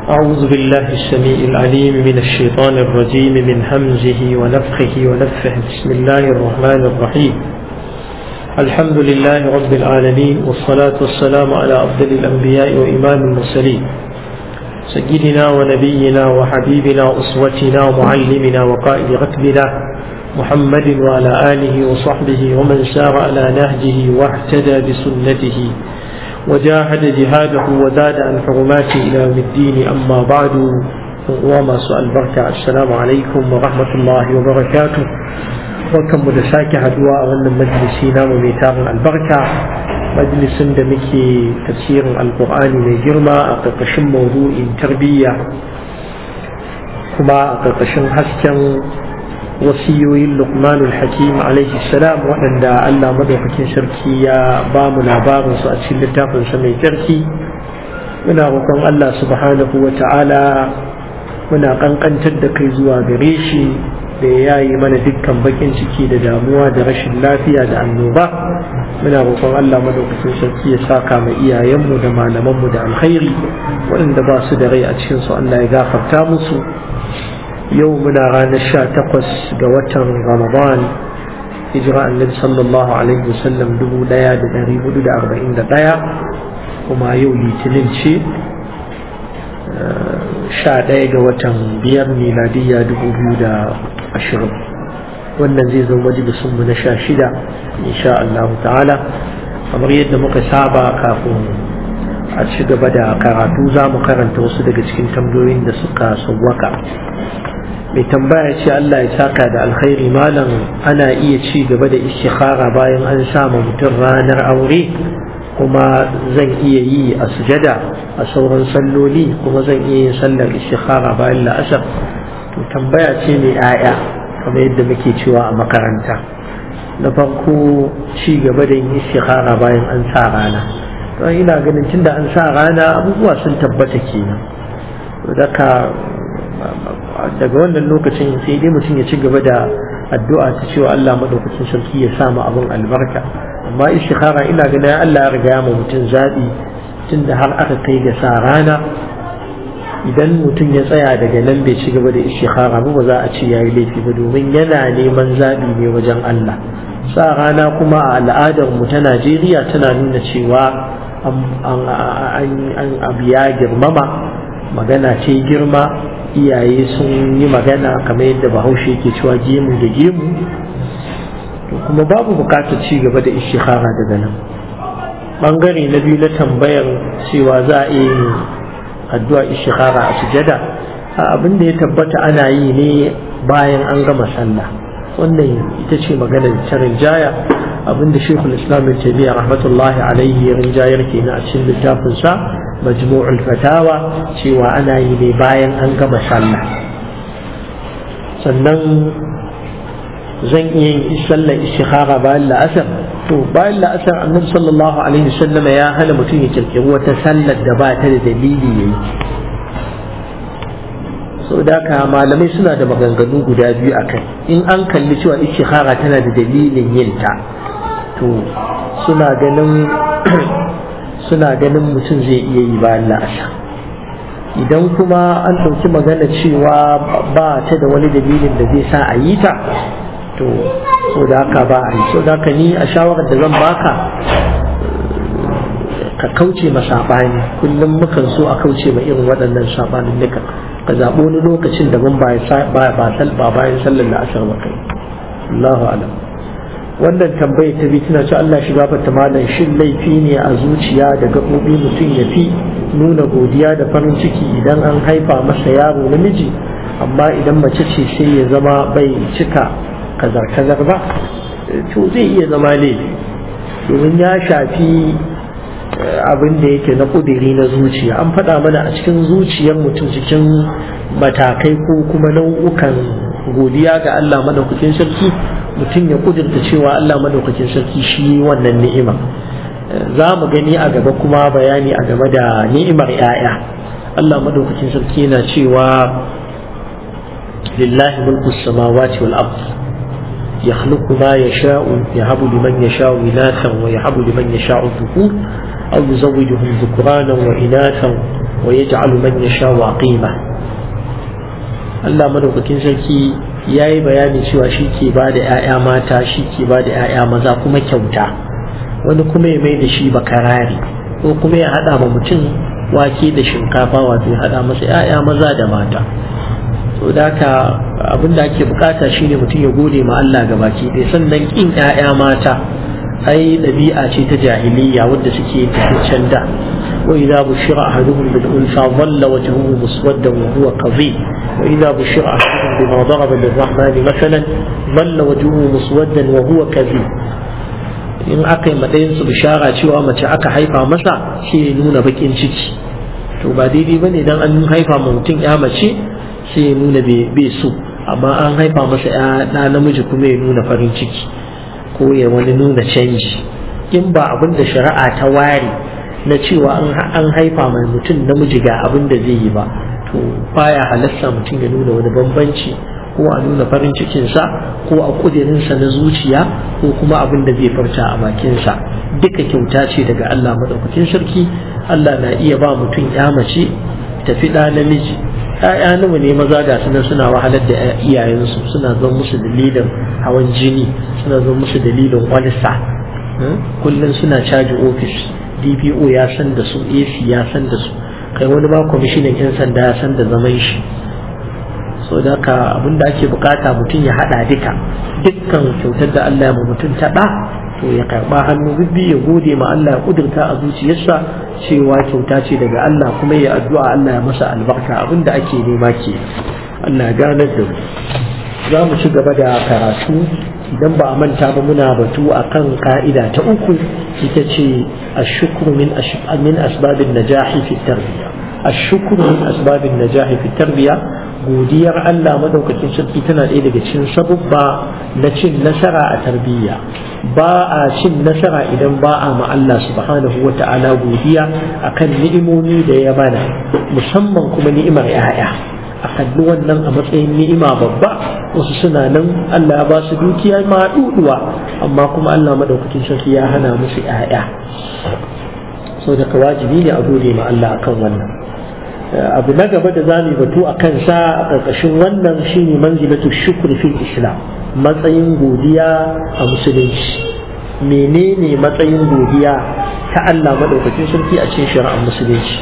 أعوذ بالله السميع العليم من الشيطان الرجيم من همزه ونفخه ونفخه بسم الله الرحمن الرحيم الحمد لله رب العالمين والصلاة والسلام على أفضل الأنبياء وإمام المرسلين سيدنا ونبينا وحبيبنا أسوتنا ومعلمنا وقائد ركبنا محمد وعلى آله وصحبه ومن سار على نهجه واهتدى بسنته وجاهد جهاده وزاد عن حرماته إلى يوم الدين أما بعد وما سؤال بركة السلام عليكم ورحمة الله وبركاته وكم مدساك هدواء وانا مجلسينا وميتار البركة مجلس دمكي تفسير القرآن من جرمى أقرقشن موضوع تربية كما أقرقشن حسكا wasiyoyin lukmanul hakim alaihi salam waɗanda allah madaukakin sarki ya ba mu labarinsu a cikin littafinsa mai tsarki muna roƙon allah subhanahu wa ta'ala muna ƙanƙantar da kai zuwa gare shi da ya yi mana dukkan bakin ciki da damuwa da rashin lafiya da annoba muna roƙon allah madaukakin sarki ya saka ma iyayenmu da malamanmu da alkhairi waɗanda ba su da rai a cikinsu allah ya gafarta musu yau muna ranar sha takwas ga watan ramadan hijira annabi sallallahu alaihi wasallam dubu daya da dari hudu da arba'in da daya kuma yau litinin ce sha daya ga watan biyar miladiyya dubu biyu da ashirin wannan zai zo majalisun mu na sha shida insha Allah ta'ala kamar yadda muka saba kafin a ci gaba da karatu za mu karanta wasu daga cikin tambayoyin da suka sauwaka mai tambaya ce Allah ya saka da alkhairi malam ana iya ci gaba da istikhara bayan an sama mutum ranar aure kuma zan iya yi a sujada a sauran salloli kuma zan iya yin sallar istikhara bayan la'asar to tambaya ce mai 'ya'ya kamar yadda muke cewa a makaranta na farko ci gaba da yin istikhara bayan an sa rana don ina ganin tunda an sa rana abubuwa sun tabbata kenan daga daga wannan lokacin sai dai mutum ya ci gaba da addu'a ta cewa Allah madaukakin sarki ya sa mu abin albarka amma istikhara ina ganin Allah ya riga mu mutum zabi tunda har aka kai ga sa rana idan mutum ya tsaya daga nan bai ci gaba da istikhara ba ba za a ce yayi laifi ba domin yana neman zabi ne wajen Allah sa rana kuma a al'adar mu ta Najeriya tana nuna cewa an abu ya girmama magana ce girma iyaye sun yi magana kamar yadda bahaushe ke cewa gemu da gemu to kuma babu bukatar ci gaba da ishihara daga nan bangare na biyu na tambayar cewa za a yi addu'a ishihara a sujada abin da ya tabbata ana yi ne bayan an gama sallah wannan ita ce maganar ta rinjaya abinda shekul islam bin tabiya rahmatullahi alaihi ya rinjayar kenan a cikin littafinsa majmu'ul fatawa cewa ana yi ne bayan an gama sallah sannan zan iya yin sallar istikhara bayan la'asar to bayan la'asar annabi sallallahu alaihi wasallam ya hana mutum ya kirkiri wata sallar da ba ta da dalili yayi so da haka malamai suna da maganganu guda biyu akai in an kalli cewa istikhara tana da dalilin yin ta to suna ganin suna ganin mutum zai iya yi bayan la'asar idan kuma an ɗauki magana cewa ba ta da wani dalilin da zai sa a yi ta to so da haka ba a yi so da haka ni a shawarar da zan baka ka kauce ma saɓani kullum mukan so a kauce ma irin waɗannan saɓanin nuka ka zaɓi wani lokacin da ban ba bayan sallar la'asar ba kai Allahu alam wannan tambayar ta bi tana ce Allah shi gafarta malam shin laifi ne a zuciya da gaɓoɓi mutum ya fi nuna godiya da farin ciki idan an haifa masa yaro namiji amma idan mace ce sai ya zama bai cika kazar-kazar ba to zai iya zama laifi domin ya shafi abin da yake na ƙudiri na zuciya an faɗa mana a cikin zuciyar mutum cikin matakai ko kuma nau'ukan godiya ga Allah madaukakin sarki mutum ya kudurta cewa Allah madaukakin sarki shi wannan ni'ima za mu gani a gaba kuma bayani a game da ni'imar 'ya'ya Allah madaukakin sarki yana cewa lillahi mulku samawati wal ard yakhluqu ma yasha'u yahabu liman yasha'u inathan wa yahabu liman yasha'u dhukur aw yuzawwijuhum dhukranan wa inathan wa yaj'alu man yasha waqima Allah madaukakin sarki ya yi bayani cewa shi ke ba da 'ya'ya mata shi ke ba da 'ya'ya maza kuma kyauta wani kuma ya mai da shi bakarari ko kuma ya haɗa ma mutum wake da shinkafa wato ya haɗa masa 'ya'ya maza da mata to da haka abin da ake bukata shine mutum ya gode ma Allah ga baki ɗaya sannan kin 'ya'ya mata ai ɗabi'a ce ta jahiliya wadda suke taficcen da وإذا بشر أحدهم بالأنثى ظل وجهه مسودا وهو كظيم وإذا بشر أحدهم بما ضرب للرحمن مثلا ظل وجهه مسودا وهو كظيم in aka yi matsayin su bishara cewa mace aka haifa masa shi ya nuna bakin ciki to ba daidai ba ne dan an haifa ma mutum ya mace sai ya nuna bai so amma an haifa masa ya ɗa namiji kuma ya nuna farin ciki ko ya wani nuna canji in ba abin da shari'a ta ware na cewa an haifa mai mutum namiji ga abin da zai yi ba to baya halasta mutum ya nuna wani bambanci ko a nuna farin cikinsa ko a kudirinsa na zuciya ko kuma abin da zai farta a bakinsa duka kyauta ce daga Allah maɗaukakin sarki Allah na iya ba mutum ya mace tafi ɗa namiji ‘ya'ya nawa ne maza ga suna suna wahalar da iyayensu suna zan musu dalilin hawan jini suna zan musu dalilin walsa kullum suna caji ofis dpo ya san da su ac ya san da su kai wani ba kwamishinan 'yan sanda ya san da zaman shi so da ka abin da ake bukata mutum ya hada duka dukkan kyautar da Allah ya ma mutum ta da to ya karba hannu bibbi ya gode ma Allah ya kudurta a zuciyarsa cewa kyauta ce daga Allah kuma ya addu'a Allah ya masa albarka abin da ake nema ke Allah ya ganar da mu za mu ci gaba da karatu idan ba a manta ba muna batu akan ka'ida ta uku ita ce ashukru min min asbabin najahi fi tarbiya ashukru min asbabin najahi fi tarbiya godiyar Allah madaukakin sarki tana ɗaya daga cikin sabubba na cin nasara a tarbiyya ba a cin nasara idan ba a ma Allah subhanahu wa ta'ala godiya akan ni'imomi da ya bana musamman kuma ni'imar 'ya'ya a kalli wannan a matsayin ni'ima babba wasu suna nan Allah ya ba su dukiya ma duduwa amma kuma Allah madaukakin sarki ya hana musu 'ya'ya so daga wajibi ne a gode ma Allah akan wannan abu na gaba da zamu batu a kansa a ƙarƙashin wannan shine manzilatu shukr fil islam matsayin godiya a musulunci menene matsayin godiya ta Allah madaukakin sarki a cikin shari'ar musulunci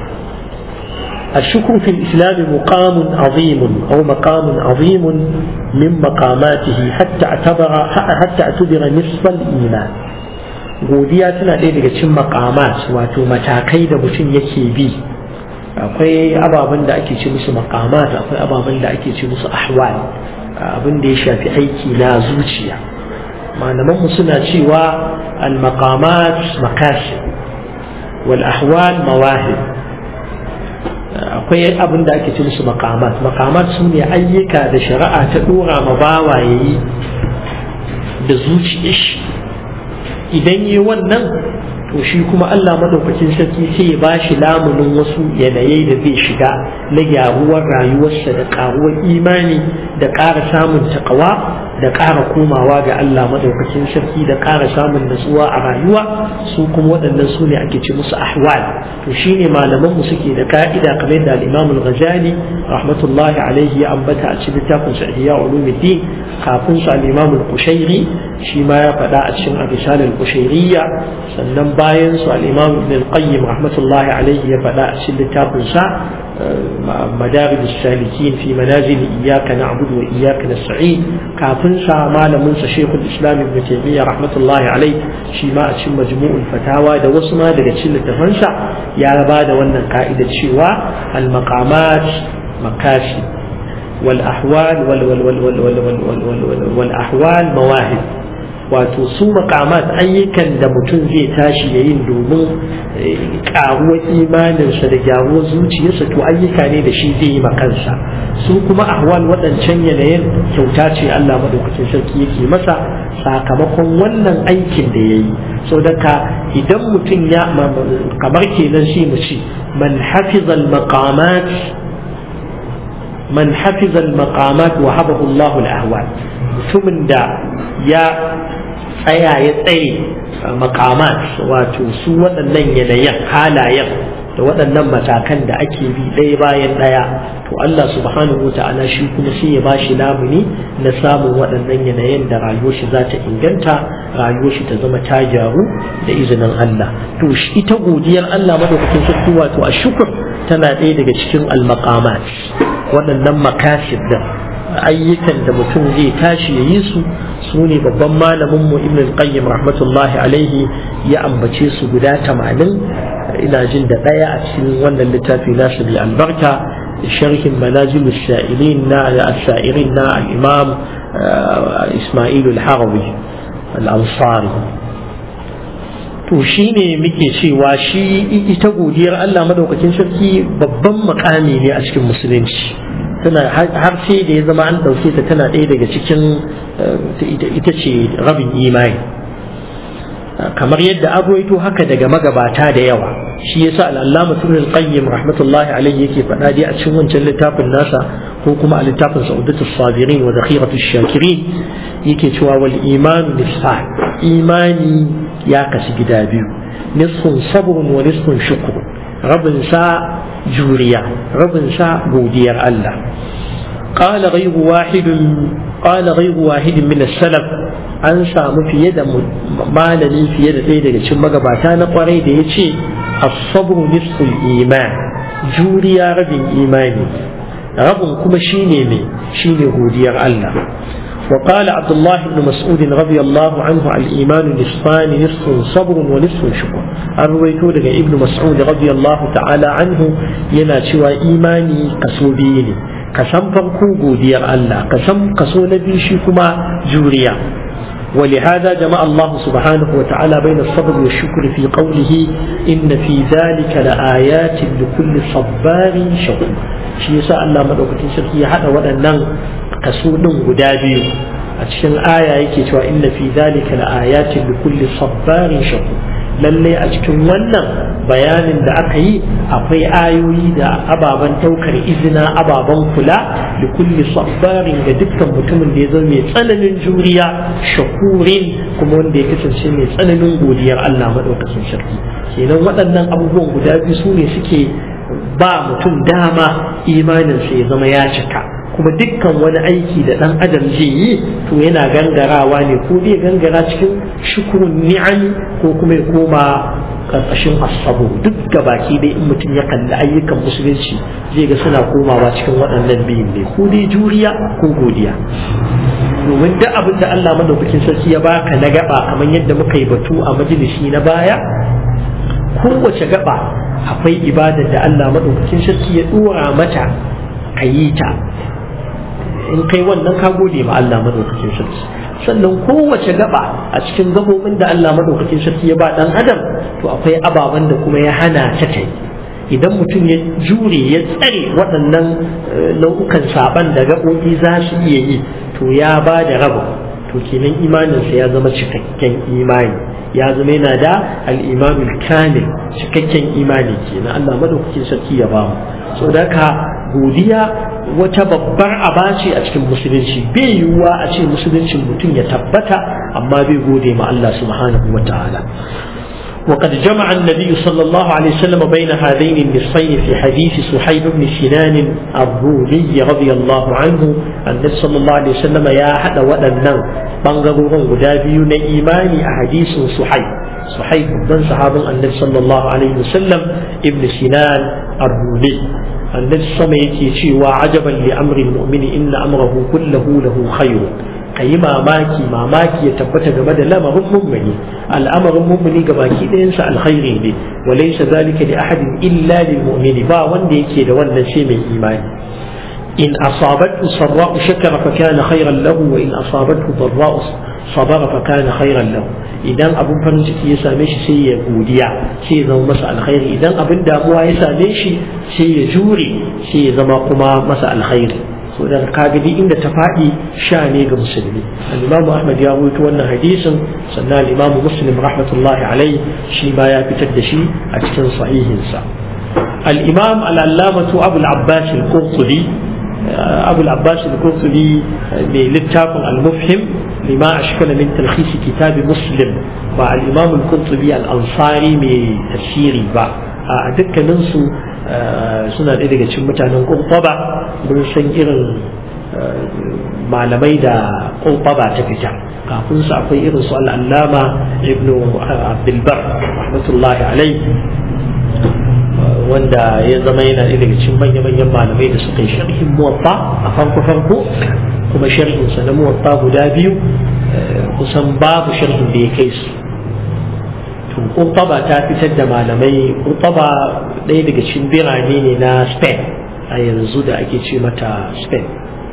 الشكر في الإسلام مقام عظيم أو مقام عظيم من مقاماته حتى اعتبر حتى اعتبر نصف الإيمان godiya tana ɗaya daga cikin makamat wato matakai da mutum yake bi akwai ababen da ake ce musu makamat akwai ababen da ake ce musu ahwal abin da ya shafi aiki na zuciya malamanmu suna cewa al-maqamat makasib wal ahwal mawahib akwai abin da ake ce musu makamat makamat su ne ayyuka da shari'a ta dora ma bawa yayi da zuciya shi idan yi wannan to shi kuma Allah madaukakin sarki sai ya bashi lamunin wasu yanayi da zai shiga na gyaruwar rayuwarsa da karuwar imani da ƙara samun takawa da ƙara komawa ga Allah madaukakin sarki da ƙara samun natsuwa a rayuwa su kuma waɗannan su ne ake ce musu ahwal to shine malaman mu suke da ka'ida kamar da al-Imam al-Ghazali rahmatullahi alaihi ya ambata a cikin littafin sa Ihya Ulumuddin kafin su al-Imam al-Qushairi shi ma ya faɗa a cikin Abisal al-Qushairiyya sannan bayan su al-Imam Ibn al-Qayyim rahmatullahi alaihi ya faɗa a cikin littafin sa مدارج السالكين في منازل إياك نعبد وإياك نستعين كافن سا مالمن شيخ الإسلام ابن تيمية رحمة الله عليه شيما أتشم مجموع الفتاوى دا وسما دا تشيل التفنسا يا بعد وانا قائدة شيوا المقامات مكاسب والأحوال وال وال وال وال وال وال وال وال وال والأحوال مواهب wato su makamat ayyukan da mutum zai tashi ya yin domin karuwar imaninsa da gyaruwar zuciyarsa to ayyuka ne da shi zai yi makansa su kuma ahwal waɗancan yanayin kyauta ce Allah madaukakin sarki yake masa sakamakon wannan aikin da ya yi sau daga idan mutum ya kamar kenan shi mu ce man hafizal maqamat man hafizal maqamat wa habahu Allahu al-ahwal mutumin da ya tsaya ya tsaye makamat wato su waɗannan yanayin halayen da waɗannan matakan da ake bi ɗaya bayan ɗaya to Allah subhanahu ta'ala shi kuma sai ya bashi lamuni na samun waɗannan yanayin da rayuwar shi za ta inganta rayuwar shi ta zama ta gyaru da izinin Allah to ita godiyar Allah madaukakin sarki wato a shukur tana ɗaya daga cikin almaqamat waɗannan makasid da ayyukan da mutum zai tashi ya yi su su ne babban malamin mu ibn al-qayyim rahmatullahi alaihi ya ambace su guda tamanin ina jin da ɗaya a cikin wannan littafi nasu bi albarka sharhin manazil sha'irin na al-sha'irin na al-imam isma'il al-harawi al-ansari to shi ne muke cewa shi ita godiyar Allah madaukakin sarki babban makami ne a cikin musulunci tana har sai da ya zama an ɗauke ta tana ɗaya daga cikin ita ce rabin imani kamar yadda agwaito haka daga magabata da yawa shi yasa al'allama sunan qayyim rahmatullahi alaihi yake faɗa dai a cikin wancan littafin nasa ko kuma a littafin sa'udatus sabirin wa zakhiratus shakirin yake cewa wal iman nisfan imani ya kasu gida biyu nisfun sabrun wa nisfun shukr rabin sa juriya rabin sa godiyar Allah قال غير واحد قال غير واحد من السلف an samu fiye da malami fiye da ɗaya daga cikin magabata na kwarai da ya ce asabru nisful iman juriya rabin imani rabin kuma shine mai shine godiyar Allah وقال عبد الله بن مسعود رضي الله عنه الإيمان نصفان نصف صبر ونصف شكر الرويتو لك ابن مسعود رضي الله تعالى عنه ينا شوى إيماني قصوديني قسم فرقو قودير الله قسم قصو نبي شكما جوريا ولهذا جمع الله سبحانه وتعالى بين الصبر والشكر في قوله إن في ذلك لآيات لكل صبار شكور shi yasa Allah madaukakin sarki ya hada waɗannan kaso din guda biyu a cikin aya yake cewa inna fi zalika laayatin li kulli sabbarin shakur lalle a cikin wannan bayanin da aka yi akwai ayoyi da ababen daukar izina ababen kula da kulli sabbarin ga dukkan mutumin da ya zama mai tsananin juriya shakurin kuma wanda ya kasance mai tsananin godiyar Allah madaukakin sarki kenan waɗannan abubuwan guda biyu su ne suke ba mutum dama imaninsa ya zama ya cika kuma dukkan wani aiki da ɗan adam zai yi to yana gangarawa ne ko zai gangara cikin shukurun ni'ami ko kuma ya koma karkashin asabu duk ga baki dai in mutum ya kalli ayyukan musulunci zai ga suna komawa cikin waɗannan biyun ne ko dai juriya ko godiya domin duk abin da Allah madaukakin sarki ya baka na gaba kamar yadda muka yi batu a majalisi na baya kowace gaba akwai ibadar da Allah madaukakin sarki ya dora mata a yi ta in kai wannan ka gode ma Allah madaukakin sarki sannan kowace gaba a cikin gabobin da Allah madaukakin sarki ya ba dan adam to akwai ababen da kuma ya hana ta ta idan mutum ya jure ya tsare waɗannan nau'ukan saban da gaɓoɓi za su iya yi to ya ba da raba to kenan imaninsa ya zama cikakken imani ya zama yana da al'imamin kamil cikakken imani kenan Allah madaukakin sarki ya ba mu so da ka godiya wata babbar aba ce a cikin musulunci bai yiwuwa a ce musuluncin mutum ya tabbata amma bai gode ma Allah subhanahu wa ta'ala وقد جمع النبي صلى الله عليه وسلم بين هذين النصفين في حديث صحيب بن سنان الرومي رضي الله عنه النبي صلى الله عليه وسلم يا حد ودنن بانغرورن غدا بيو na imani a hadisin suhaib suhaib dan sahabin annabi sallallahu alaihi wasallam ibn sinan ar-rumi annabi sama yake cewa ajaban li amri al-mu'mini inna amrahu kullahu lahu khairun ka yi mamaki mamaki ya tabbata game da lamarin mummuni al'amarin mummuni ga baki ɗayansa alkhairi ne walaysa zalika li ahadin illa lil mu'mini ba wanda yake da wannan sai mai imani in asabatu sarra'u shakara fa kana khairan lahu wa in asabatu darra'u sabara fa kana khairan lahu idan abun farin ciki ya same shi sai ya godiya sai ya zama masa alkhairi idan abin damuwa ya same shi sai ya jure sai ya zama kuma masa alkhairi so da kaga duk inda ta faɗi sha ne ga musulmi al-imamu ahmad ya rawaito wannan hadisin sannan al-imamu muslim rahmatullahi alai shi ma ya fitar da shi a cikin sahihinsa al-imam al-allamatu abu al-abbas al-qurtubi abu al-abbas al-qurtubi mai littafin al-mufhim lima ashkala min talkhis kitab muslim ba al-imam al-qurtubi al-ansari mai tafsiri ba a dukkaninsu suna ɗaya daga cikin mutanen ƙurƙwaba mun san irin malamai da ƙurƙwaba ta fita kafin su akwai irin su al'allama ibn abdulbar rahmatullahi alai wanda ya zama yana ɗaya daga cikin manya-manyan malamai da suka yi sharhin muwatta a farko-farko kuma sharhinsa na muwatta guda biyu kusan babu sharhin da ya kai su to Kurtaba ta fitar da malamai Kurtaba ɗaya daga cikin birane ne na Spain a yanzu da ake ce mata Spain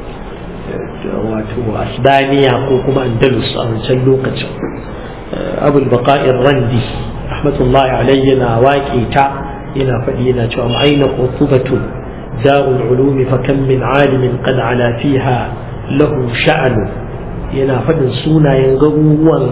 wato Asbaniya ko kuma Andalus a wancan lokacin Abul Baqa'ir Randi rahmatullahi alayhi yana waƙe ta yana faɗi yana cewa aina qutubatu darul ulumi fa kam min alimin qad ala fiha lahu sha'anu yana faɗin sunayen garuruwan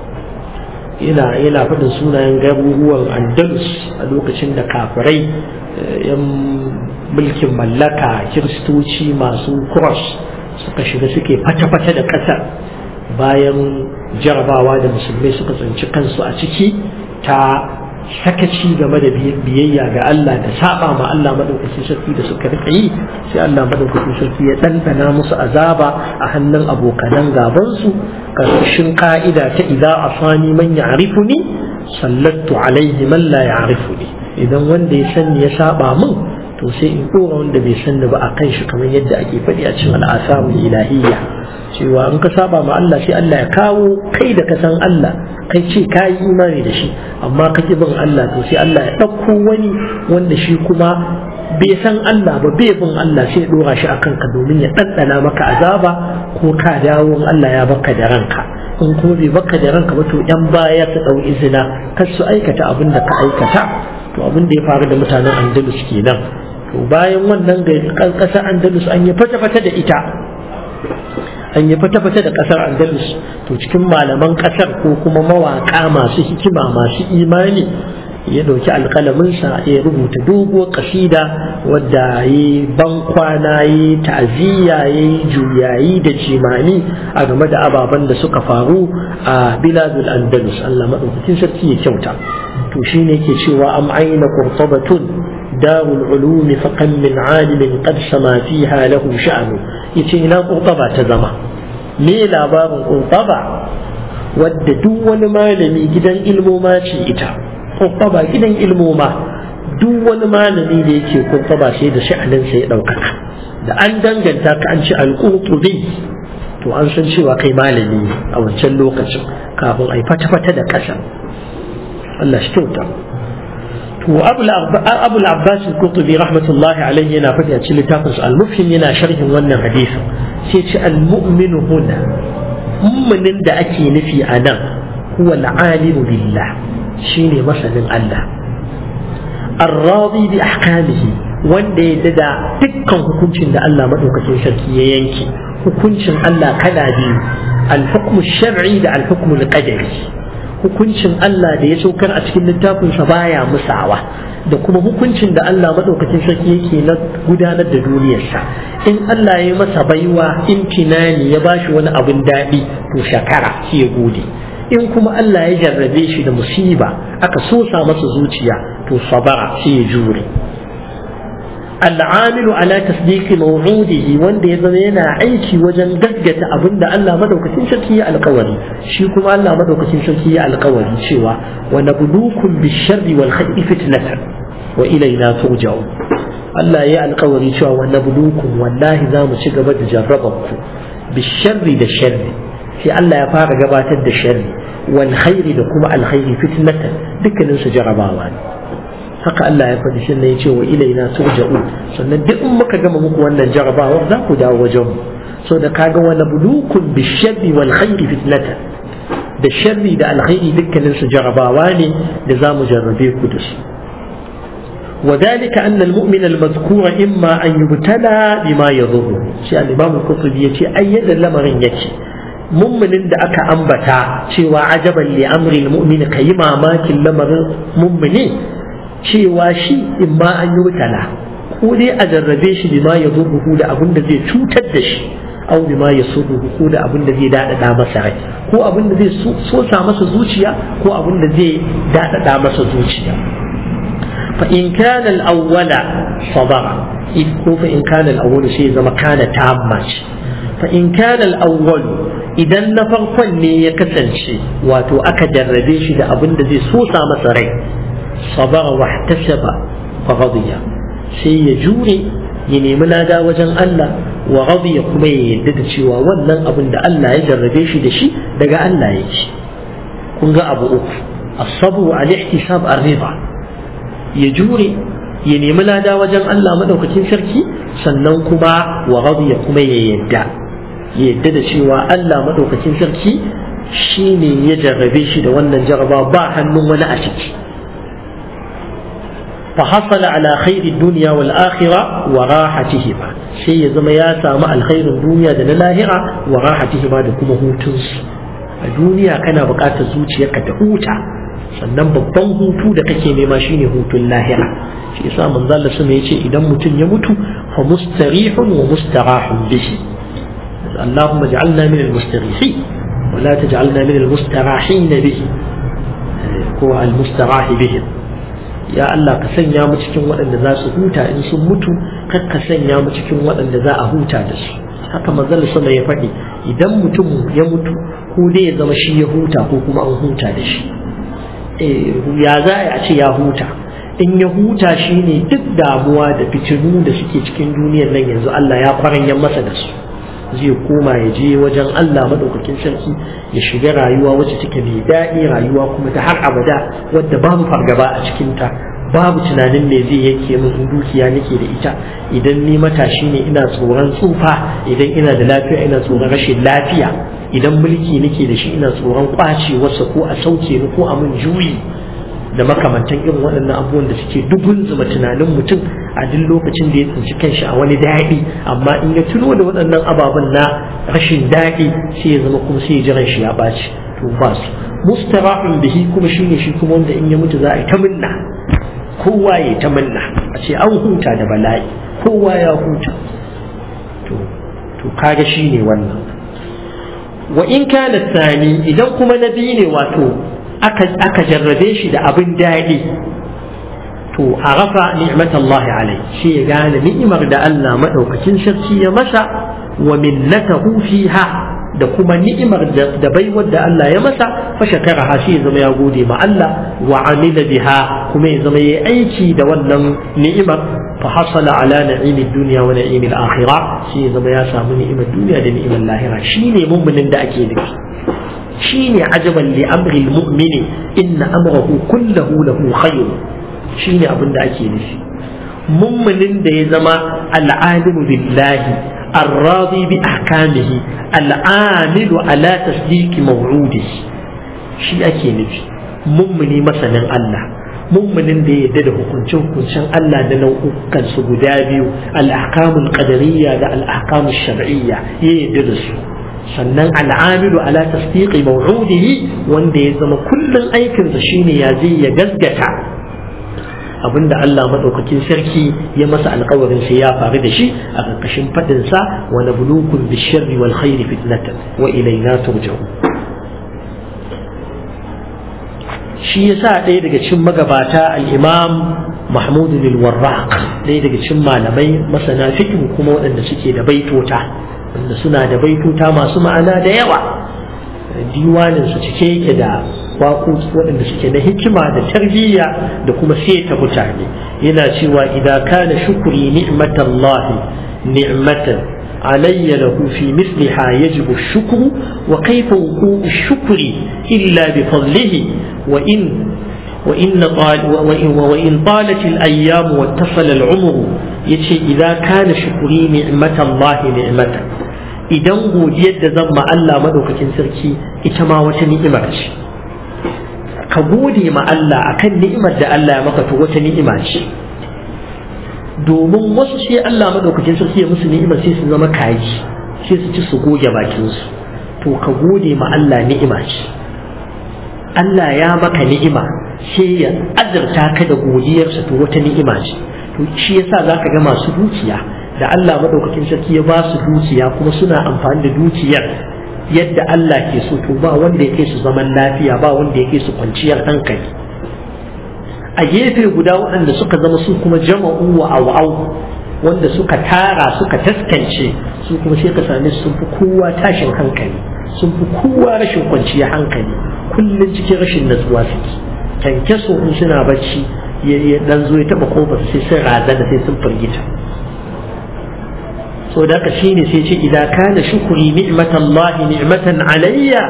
yana yana faɗin sunayen garuruwan andalus a lokacin da kafirai yan mulkin mallaka kiristoci masu cross suka shiga suke fata-fata da ƙasar bayan jarabawa da musulmai suka tsinci kansu a ciki ta sakaci game da biyayya ga Allah da saba ma Allah madaukakin sarki da suka rika yi sai Allah madaukakin sarki ya ɗanɗana musu azaba a hannun abokanan gabansu karkashin ka'ida ta idza asani man ya'rifuni sallattu alaihi man la ya'rifuni idan wanda ya sanni ya saba min to sai in dora wanda bai sanni ba a kan shi kamar yadda ake faɗi a cikin al'asamul ilahiyya cewa in ka saba ma Allah sai Allah ya kawo kai da ka san Allah kai ce ka yi imani da shi amma ka ki bin Allah to sai Allah ya ɗauko wani wanda shi kuma bai san Allah ba bai bin Allah sai ya ɗora shi a kanka domin ya ɗanɗana maka azaba ko ka dawo Allah ya baka da ranka in kuma bai baka da ranka ba to yan baya su ɗau izina kar su aikata abin da ka aikata to abin da ya faru da mutanen Andalus kenan to bayan wannan ƙasar Andalus an yi fata-fata da ita an yi fata-fata da ƙasar andalus to cikin malaman ƙasar ko kuma mawaƙa masu hikima masu imani ya ɗauki alƙalaminsa ya rubuta doguwar ƙasida wadda ya yi bankwana ya yi ta'aziyya ya yi juyayi da jimani a game da ababen da suka faru a biladul andalus allah maɗaukakin sarki ya kyauta to shine ke cewa am aina qurtabatun دار العلوم فكم من عالم قد سما فيها له شأن yace ina ƙurɓaba ta zama me labarin ƙurɓaba wadda duk wani malami gidan ilmoma ce ita ƙurɓaba gidan ilmoma duk wani malami da yake ƙurɓaba sai da sha'aninsa ya ɗaukaka da an danganta ka an ci alƙurtubi to an san cewa kai malami a wancan lokacin kafin a yi fata-fata da ƙasa Allah shi kyauta to abu al-abbas al-qurtubi rahmatullahi alayhi yana faɗi a cikin littafin al-mufhim yana sharhin wannan hadisi sai ce al-mu'minu huna mu'minin da ake nufi a nan huwa al-alimu billah shine masanin Allah ar-radi bi ahkamihi wanda ya da dukkan hukuncin da Allah madaukakin sarki ya yanke hukuncin Allah kala biyu al-hukmu shar'i da al-hukmu al-qadari hukuncin Allah da ya saukar a cikin littafinsa baya musawa da kuma hukuncin da Allah maɗaukacin sarki yake na gudanar da duniyarsa in Allah ya masa baiwa imtinani ya bashi wani abin daɗi to shakara shi ya gode in kuma Allah ya jarrabe shi da musiba aka sosa masa zuciya to sabara shi ya jure al'amilu ala tasdiqi maw'udihi wanda ya zama yana aiki wajen gaggata abin da Allah madaukakin sarki ya alkawari shi kuma Allah madaukakin sarki ya alkawari cewa wa nabluukum bisharri wal khayri fitnatan wa ilayna turja'un Allah ya alkawari cewa wa nabluukum wallahi za mu ci gaba da jarrabar ku bisharri da sharri sai Allah ya fara gabatar da sharri wal khairi da kuma alkhairi fitnatan dukkanin su jarabawa ne haka Allah ya faɗi shi ne ya ce wa ilaina turja'un sannan duk in muka gama muku wannan jarabawar za ku dawo wajen mu so da kaga wani bulukun bi sharri wal khairi fitnatan da sharri da alkhairi dukkanin su jarabawa ne da za mu jarrabe ku da su وذلك أن المؤمن المذكور إما أن يبتلى بما يضره شيء الإمام القرطبي يتي أيد لمرين يتي mummunin da aka ambata cewa ajaban li amri mu'min kayi mamakin lamarin mummuni cewa shi in ma an yi mutala ko dai a jarrabe shi bima ya zurruhu da abin da zai cutar da shi au bima ya surruhu ko da abin da zai daɗaɗa masa rai ko abin da zai sosa masa zuciya ko abin da zai daɗaɗa masa zuciya fa in kana al-awwala sabara ko fa in kana al-awwal sai zama kana tamma ce fa in kana al-awwal idan na farkon ne ya kasance wato aka jarrabe shi da abin da zai sosa masa rai sabara wa ihtasaba fa ghadiya sai ya jure ya nemi lada wajen Allah wa ghadiya kuma ya yadda da cewa wannan abin da Allah ya jarrabe shi da shi daga Allah yake kun ga abu uku as-sabr al-ihtisab ar-ridha ya jure ya nemi lada wajen Allah madaukakin sarki sannan kuma wa ghadiya kuma ya yadda ya yadda da cewa Allah madaukakin sarki shine ya jarrabe shi da wannan jarraba ba hannun wani a ciki فحصل على خير الدنيا والآخرة وراحتهما شيء زما يا سامع الخير الدنيا دنا لاهرة وراحتهما da kuma hutunsu a duniya kana buƙatar zuciyarka ta huta sannan babban hutu da kake nema shine hutun lahira shi yasa manzo Allah sama yace idan mutum ya mutu fa mustarihun wa mustarahun bihi اللهم اجعلنا من المستريحين ولا تجعلنا من المستراحين به هو المستراح بهم ya Allah ka sanya mu cikin waɗanda za su huta in sun mutu kar ka sanya mu cikin waɗanda za a huta da su haka manzon sama ya faɗi idan mutum ya mutu ko dai ya zama shi ya huta ko kuma an huta da shi ya za a ce ya huta in ya huta shi ne duk damuwa da fitinu da suke cikin duniyar nan yanzu Allah ya kwaranyan masa da su zai koma ya je wajen Allah maɗaukakin sarki ya shiga rayuwa wacce take mai daɗi rayuwa kuma ta har abada wadda babu fargaba a cikinta babu tunanin me zai yake min in dukiya nake da ita idan ni matashi ne ina tsoron tsufa idan ina da lafiya ina tsoron rashin lafiya idan mulki nake da shi ina tsoron kwacewarsa ko a sauke ni ko a mun juyi da makamantan irin waɗannan abubuwan da suke dubun zuma tunanin mutum a duk lokacin da ya tsinci kanshi a wani daɗi amma in ya tuno da waɗannan ababen na rashin daɗi sai ya zama kuma sai ya jiran shi ya ɓaci to ba su mustarahun bihi kuma shine shi kuma wanda in ya mutu za a yi ta minna kowa ya ta minna a ce an huta da bala'i kowa ya huta to to kaga shine wannan wa in kana sani idan kuma na biyu ne wato aka jarrabe shi da abin daɗi to a rafa ni'mat Allah alai shi ya gane ni'imar da Allah madaukakin sarki ya masa wa minnatahu fiha da kuma ni'imar da baiwar da Allah ya masa fa shakara ha shi ya zama ya gode ma Allah wa amila biha kuma ya zama ya aiki da wannan ni'imar fa hasala ala na'imid dunya wa na'imil akhirah shi ya zama ya samu ni'imar duniya da ni'imar lahira shine mu'minin da ake nufi shine ajaban li amri almu'mini inna amrahu kullahu lahu khayr shine abin da ake nufi mumminin da ya zama al'alimu billahi الراضي بأحكامه العامل على تصديق موعوده shi ake nufi mummuni masanin Allah mummunin da ya yarda da hukuncin hukuncin Allah da nau'ukan su guda biyu al-ahkamul qadariyya da al-ahkamul shar'iyya ya yarda da su sannan al'amilu ala tasdiqi maw'udihi wanda ya zama kullun aikinsa shine ya zai ya gaskata abinda Allah madaukakin sarki ya masa alkawarin sai ya faru da shi a ƙarƙashin fadin sa wa nabluukum bish-sharri wal khairi fitnatan wa ilayna turja'un shi yasa ɗaya daga cikin magabata al-imam Mahmud al-Warraq ɗaya daga cikin malamai masana fiqh kuma waɗanda suke da baitota wanda suna da baituta masu ma'ana da yawa diwanin su cike yake da waƙoƙi waɗanda suke na hikima da tarbiyya da kuma seta mutane yana cewa idan kana shukuri ni'matallahi ni'matan علي له في مثلها يجب الشكر وكيف وقوع الشكر إلا بفضله وإن وإن, طال وإن, وإن طالت الأيام واتصل العمر يتي إذا كان شكري نعمة الله نعمة idan godiyar da zan ma Allah madaukakin sarki ita ma wata ni'ima ce ka gode ma Allah akan ni'imar da Allah ya maka to wata ni'ima ce domin wasu sai Allah madaukakin sarki ya musu ni'ima sai su zama kaji sai su ci su goge bakin su to ka gode ma Allah ni'ima ce Allah ya maka ni'ima sai ya azurta ka da godiyarsa to wata ni'ima ce to shi yasa zaka ga masu dukiya da Allah madaukakin sarki ya ba su dukiya kuma suna amfani da dukiyar yadda Allah ke so to ba wanda ya kai su zaman lafiya ba wanda ya kai su kwanciyar hankali a gefe guda waɗanda suka zama su kuma jama'u wa aw'au wanda suka tara suka taskance su kuma sai ka same sun fi kowa tashin hankali sun fi kowa rashin kwanciyar hankali kullum cikin rashin natsuwa suke kyankyaso in suna bacci ya dan zo ya taba kofar sai sun razana sai sun firgita so da haka shine sai ce idan kana shukuri ni'matallahi ni'matan alayya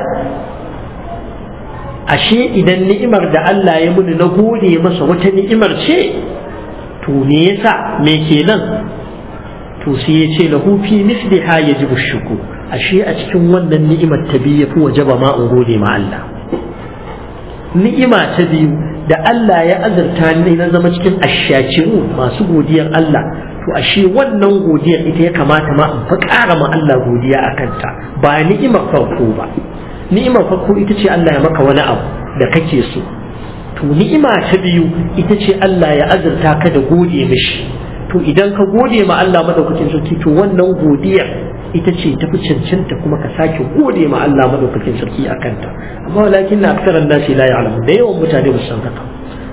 ashe idan ni'imar da Allah ya muni na gode masa wata ni'imar ce to me yasa me kenan to sai ya ce lahu fi misliha yajibu shuku ashe a cikin wannan ni'imar ta biyu yafi wajaba ma in gode ma Allah ni'ima ta biyu da Allah ya azurta ni na zama cikin ashakiru masu godiyar Allah to ashe wannan godiyar ita ya kamata ma in fa ƙara ma Allah godiya a kanta ba ni'imar farko ba ni'imar farko ita ce Allah ya maka wani abu da kake so to ni'ima ta biyu ita ce Allah ya azurta ka da gode mishi to idan ka gode ma Allah madaukakin sarki to wannan godiyar ita ce tafi cancanta kuma ka sake gode ma Allah madaukakin sarki a kanta amma walakin na aksaran nasi la ya'lamu da yawan mutane ba su san haka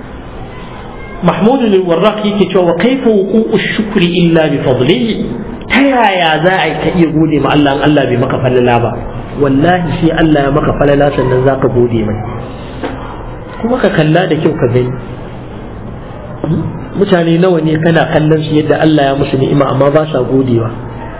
محمود الوراق yake cewa kaifa wuqu'u shukri illa bi fadlihi ta yaya za a ka iya gode ma Allah Allah bai maka falala ba wallahi sai Allah ya maka falala sannan za ka gode mai kuma ka kalla da kyau ka gani mutane nawa ne kana kallon su yadda Allah ya musu ni'ima amma ba sa godewa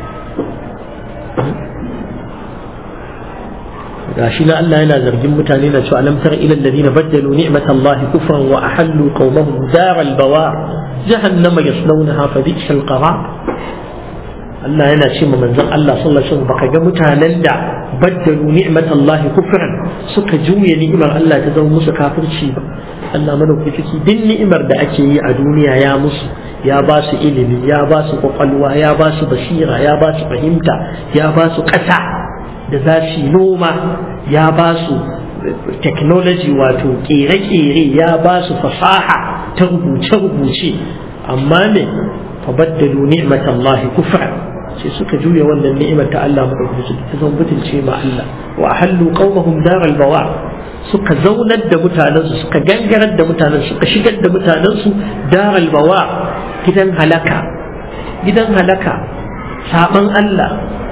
gashi na Allah yana zargin mutane na cewa alam tara ila alladhina baddalu ni'matallahi kufran wa ahallu qaumahum daral bawa jahannama yaslawnaha fa bi'sal qarar Allah yana ce ma manzon Allah sallallahu alaihi wasallam baka ga mutanen da baddalu ni'matallahi kufran suka juya ni'imar Allah ta zama musu kafirci ba Allah madaukaki ciki duk ni'imar da ake yi a duniya ya musu ya ba su ilimi ya ba su kwakwalwa ya ba su basira ya ba su fahimta ya ba su ƙasa da za su yi noma ya ba su technology wato kere-kere ya ba su fasaha ta rubuce-rubuce amma ne fabaddalu ni'matallahi kufra sai suka juya wannan ni'imar ta Allah madaukaki ta zan butulce ma Allah wa hallu qaumahum daral bawa suka zaunar da mutanensu suka gangarar da mutanen suka shigar da mutanensu daral bawa gidan halaka gidan halaka saban Allah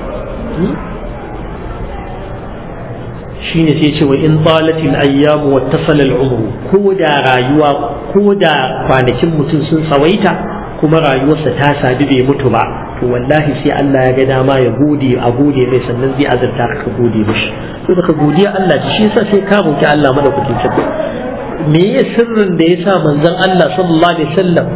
shine sai ce wa in talatil ayyamu wattasala al'umru ko da rayuwa ko da kwanakin mutum sun tsawaita kuma rayuwarsa ta sadu bai mutu ba to wallahi sai Allah ya ga dama ya gode a gode mai sannan zai azurta ka gode mishi to daga godiya Allah shi yasa sai ka roki Allah madaukakin sarki me ya sirrin da yasa manzon Allah sallallahu alaihi wasallam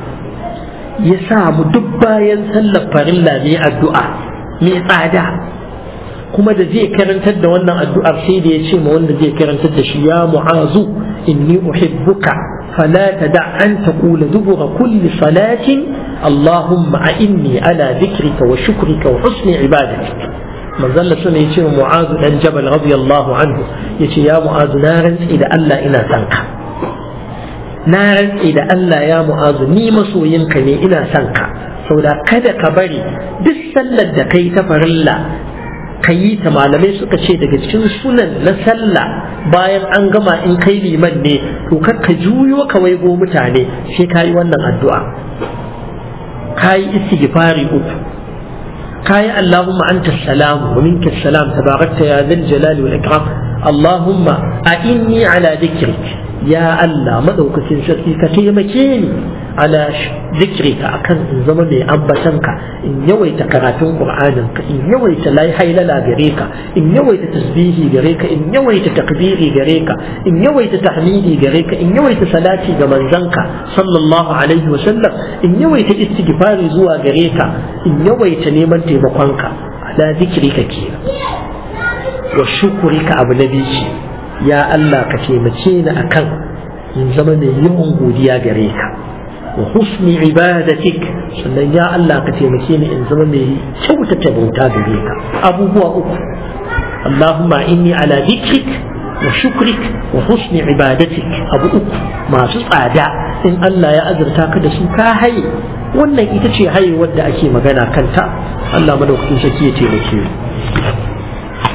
ya sa mu duk bayan sallar farilla ne addu'a mai tsada kuma da zai karantar da wannan addu'ar sai da ya ce ma wanda zai karantar da shi ya mu'azu inni uhibbuka fala tada an taqula dubura kulli salatin allahumma a'inni ala dhikrika wa shukrika wa husni ibadatik manzon Allah sune ya ce wa mu'azu dan jabal radiyallahu anhu yace ya mu'azu na rantsi da Allah ina son ka na rantsi da Allah ya mu'azu ni masoyinka ne ina son ka saboda kada ka bari duk sallar da kai ta farilla ka yi ta malamai suka ce daga cikin sunan na sallah bayan an gama in kai liman ne to kar ka juyo ka waigo mutane sai ka yi wannan addu'a ka yi istighfari uku ka yi Allahumma anta salam wa minka salam tabarakta ya zal jalali wal ikram Allahumma a inni ala dhikrik ya Allah madaukakin sarki ka taimake ni ala zikrika akan in zama mai ambatanka in yawaita karatun qur'aninka in yawaita lai hailala gare ka in yawaita tasbihi gare ka in yawaita takbiri gare ka in yawaita tahmidi gare ka in yawaita salati ga manzanka sallallahu alaihi wa sallam in yawaita istighfari zuwa gare ka in yawaita neman taimakonka ala zikrika kenan wa shukurika abu na biyu ya Allah ka taimake ni akan in zama mai yawan godiya gare ka wa husni ibadatik sannan ya Allah ka taimake ni in zama mai kyautata bauta gare ka abubuwa uku Allahumma inni ala dhikrik wa shukrik wa husni ibadatik abu uku masu tsada in Allah ya azurta ka da su ka haye wannan ita ce haye wadda ake magana kanta Allah madaukakin sarki ya taimake ni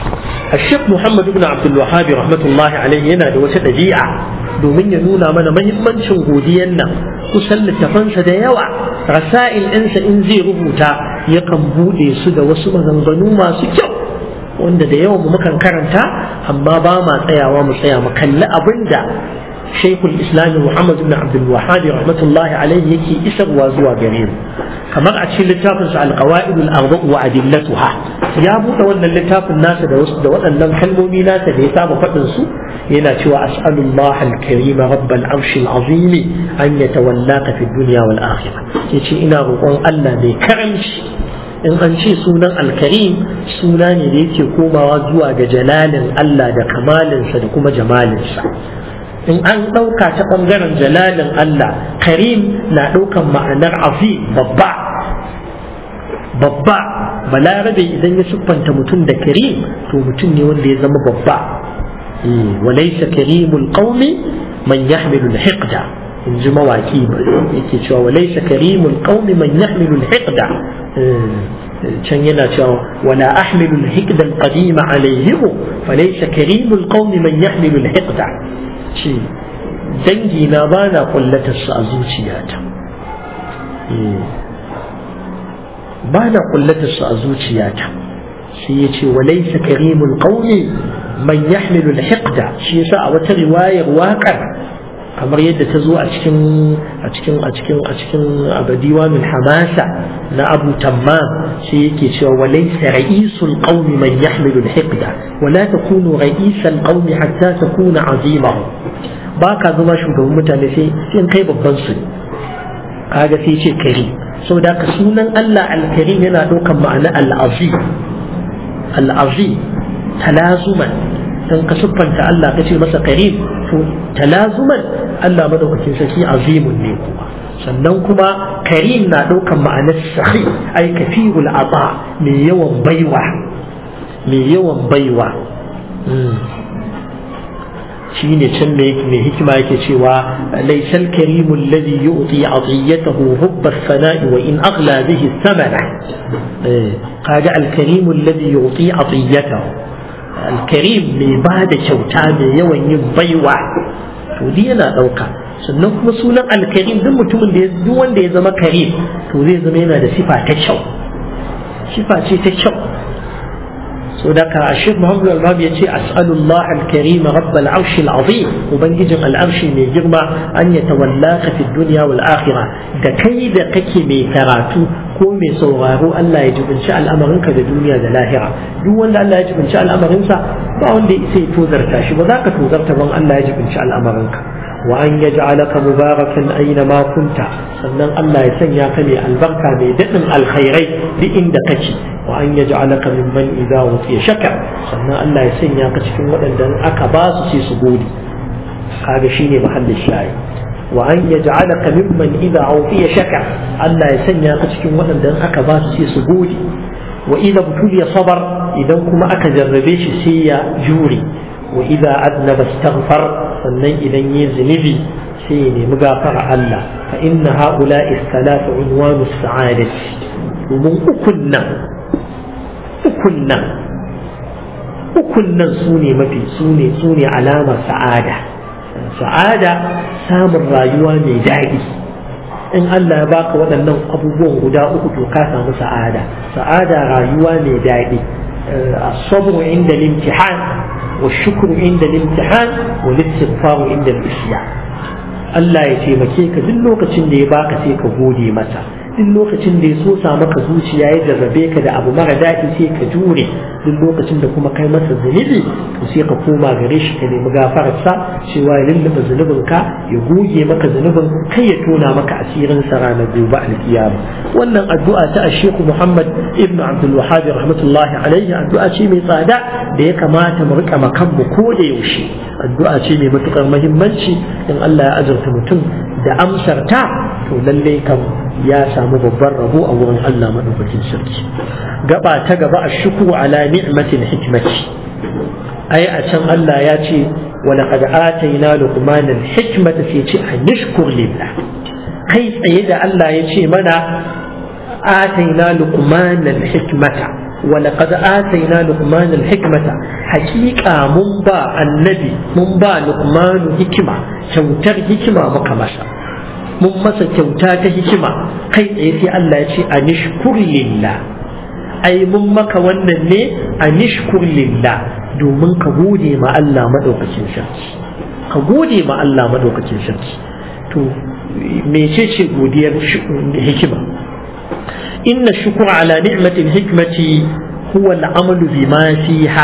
الشيخ محمد بن عبد الوهاب رحمة الله عليه yana da wata ɗabi'a domin ya nuna mana mahimmancin godiyan nan kusan littafansa da yawa rasa'il ɗinsa in zai rubuta yakan buɗe su da wasu maganganu masu kyau wanda da yawan mu mukan karanta amma ba ma tsayawa mu tsaya mu kalli abin da shaikhul islami muhammad ibn abdul wahhab rahmatullahi alaihi yake isarwa zuwa gare mu kamar a cikin littafin sa alqawaid al-arba' wa adillatuha ya buɗe wannan littafin nasa da wasu da waɗannan kalmomi nasa da ya saba faɗin su yana cewa as'alullah al-karim rabb al-arsh al-azim an yatawallaka fi dunya wal akhirah yace ina roƙon Allah mai karamci in an ce sunan alkarim suna ne da yake komawa zuwa ga jalalin Allah da kamalinsa da kuma jamalinsa in an ɗauka ta ɓangaren jalalin Allah karim na ɗaukan ma'anar afi babba babba balarabe idan ya siffanta mutum da karim to mutum ne wanda ya zama babba walaisa karimul qaumi man yahmilu al-hiqda in ji mawaki yake cewa walaisa karimul qaumi man yahmilu al-hiqda can yana cewa wala ahmilu al-hiqda al-qadim alayhim falaysa karimul qaumi man yahmilu al-hiqda ce dangi na ba na kullatar su a zuciyata ba na kullatar su a zuciyata sai ya ce walaisa karimul qaumi man yahmilu al-hiqda shi yasa a wata riwayar waƙar kamar yadda ta zo a cikin a cikin a cikin a cikin abadiwa min hamasa na abu tammam sai yake cewa walaysa ra'isul qaumi man yahmilu al-hiqda wala takunu ra'isal qaumi hatta takuna azimahu ba ka zama shugaban mutane sai in kai babban su kaga sai ce kari saboda ka sunan Allah al-karim yana ɗaukan ma'ana al-azim al-azim talazuman dan ka siffanta Allah ka ce masa karim to talazuman Allah madaukakin sarki azimun ne kuma sannan kuma karim na ɗaukan ma'anar sahi ai kafirul aba mai yawan baiwa mai yawan baiwa shi ne can mai hikima yake cewa laisal karimu alladhi yu'ti atiyatahu hubba as-sana'i wa in aghla bihi thamana kaga al-karimu alladhi yu'ti atiyatahu al-karim mai ba da kyauta mai yawan yin baiwa to dai yana dauka sannan kuma sunan al-karim duk mutumin da duk wanda ya zama karim to zai zama yana da sifa ta kyau sifa ce ta kyau صدق الشيخ محمد الوهاب يتي أسأل الله الكريم رب العرش العظيم وبنجي العرش من جرمة أن يتولاك في الدنيا والآخرة دا كي دا كي مي كراتو ko mai sauraro Allah ya jibinci al'amarinka da duniya da lahira duk wanda Allah ya jibinci al'amarinsa ba wanda sai tozarta shi ba za ka tozarta ban Allah ya jibinci al'amarinka wa an yaj'alaka mubarakan aina ma kunta sannan Allah ya sanya ka mai albarka mai daɗin alkhairai duk inda kake wa an yaj'alaka mimman idza utiya shakar sannan Allah ya sanya ka cikin waɗanda aka ba su sai su gode kaga shine mahallin shayi wa an yaj'alaka mimman idza utiya shakar Allah ya sanya ka cikin waɗanda aka ba su sai su gode wa idza butuliya sabar idan kuma aka jarrabe shi sai ya jure wa idza adnaba istaghfar sannan idan yi zunubi sai ya nemi gafara Allah fa inna haula'i salatu unwanu sa'adati domin ukun nan ukun nan ukun nan su ne mafi su ne su ne alamar sa'ada sa'ada samun rayuwa mai daɗi in Allah ya baka waɗannan abubuwan guda uku to ka samu sa'ada sa'ada rayuwa mai daɗi الصبر عند الامتحان والشكر عند الامتحان والاستغفار عند الإسيان Allah ya taimake ka duk lokacin da ya baka sai ka gode masa duk lokacin da ya so sa maka zuciya ya jarrabe ka da abu mara daɗi sai ka jure duk lokacin da kuma kai masa zunubi to sai ka koma gare shi ka nemi gafararsa cewa ya lullube zunubin ka ya goge maka zunubin kai ya tona maka asirin sa ranar gobe alkiyama wannan addu'a ta Sheikh Muhammad ibn Abdul Wahhab rahmatullahi alaihi addu'a ce mai tsada da ya kamata mu rika makan mu ko da yaushe addu'a ce mai matukar muhimmanci in Allah ya azurta mutum da amsar ta to lallai kam ya samu babban rabo a wurin Allah madaukakin sarki gaba ta gaba a shukru ala ni'matil hikmati ai a can Allah ya ce wa laqad atayna luqman al hikmata sai ce a nishkur lillah kai tsaye da Allah ya ce mana atayna luqman al hikmata ولقد آتينا لقمان الحكمة حقيقة من با النبي من با لقمان حكمة كوتر حكمة مكمسة من مسا كوتا حكمة كي تيسي الله يشي أنشكر لله أي من مكا ونن أنشكر لله domin ka gode ma Allah madaukakin sarki ka gode ma Allah madaukakin sarki to mecece godiyar hikima إن الشكر على نعمة الحكمة هو العمل بما فيها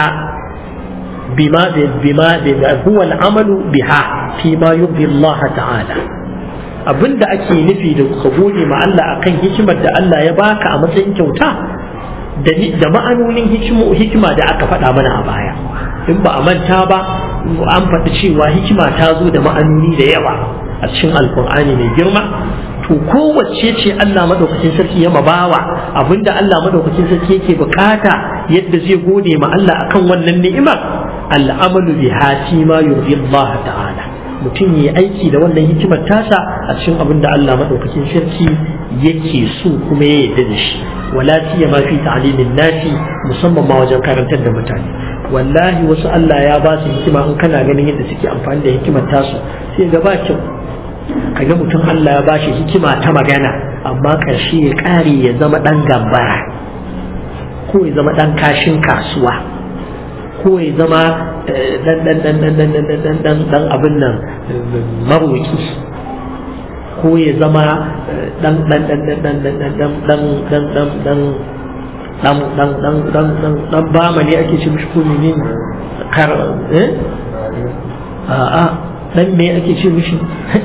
بما بما هو العمل بها فيما يرضي الله تعالى abin da ake nufi da ka gode ma Allah akan hikimar da Allah ya baka a matsayin kyauta da ma'anonin hikima da aka faɗa mana a baya in ba a manta ba an faɗi cewa hikima ta zo da ma'anoni da yawa a cikin alkur'ani mai girma to kowace ce Allah madaukakin sarki ya mabawa abinda Allah madaukakin sarki yake bukata yadda zai gode ma Allah akan wannan ni'imar al'amalu bi hati ma yurdi Allah ta'ala mutum yi aiki da wannan hikimar tasa a cikin abin da Allah madaukakin sarki yake so kuma ya yarda da shi wala siya ma fi ta'limin nasi musamman ma wajen karantar da mutane wallahi wasu Allah ya ba su hikima in kana ganin yadda suke amfani da hikimar tasu sai ga ba kyau kaga mutum Allah ya bashi hikima ta magana amma ƙarshe ya ƙare ya zama ɗan gambara ko ya zama ɗan kashin kasuwa ko ya zama ɗan ɗan ɗan ɗan ɗan ɗan ɗan ɗan ɗan abin nan maroki ko ya zama ɗan ɗan ɗan ɗan ɗan ɗan ɗan ɗan ɗan ɗan ɗan dan dan dan dan dan dan bama ne ake ce mishi ko ne kar eh a a dan me ake ce mishi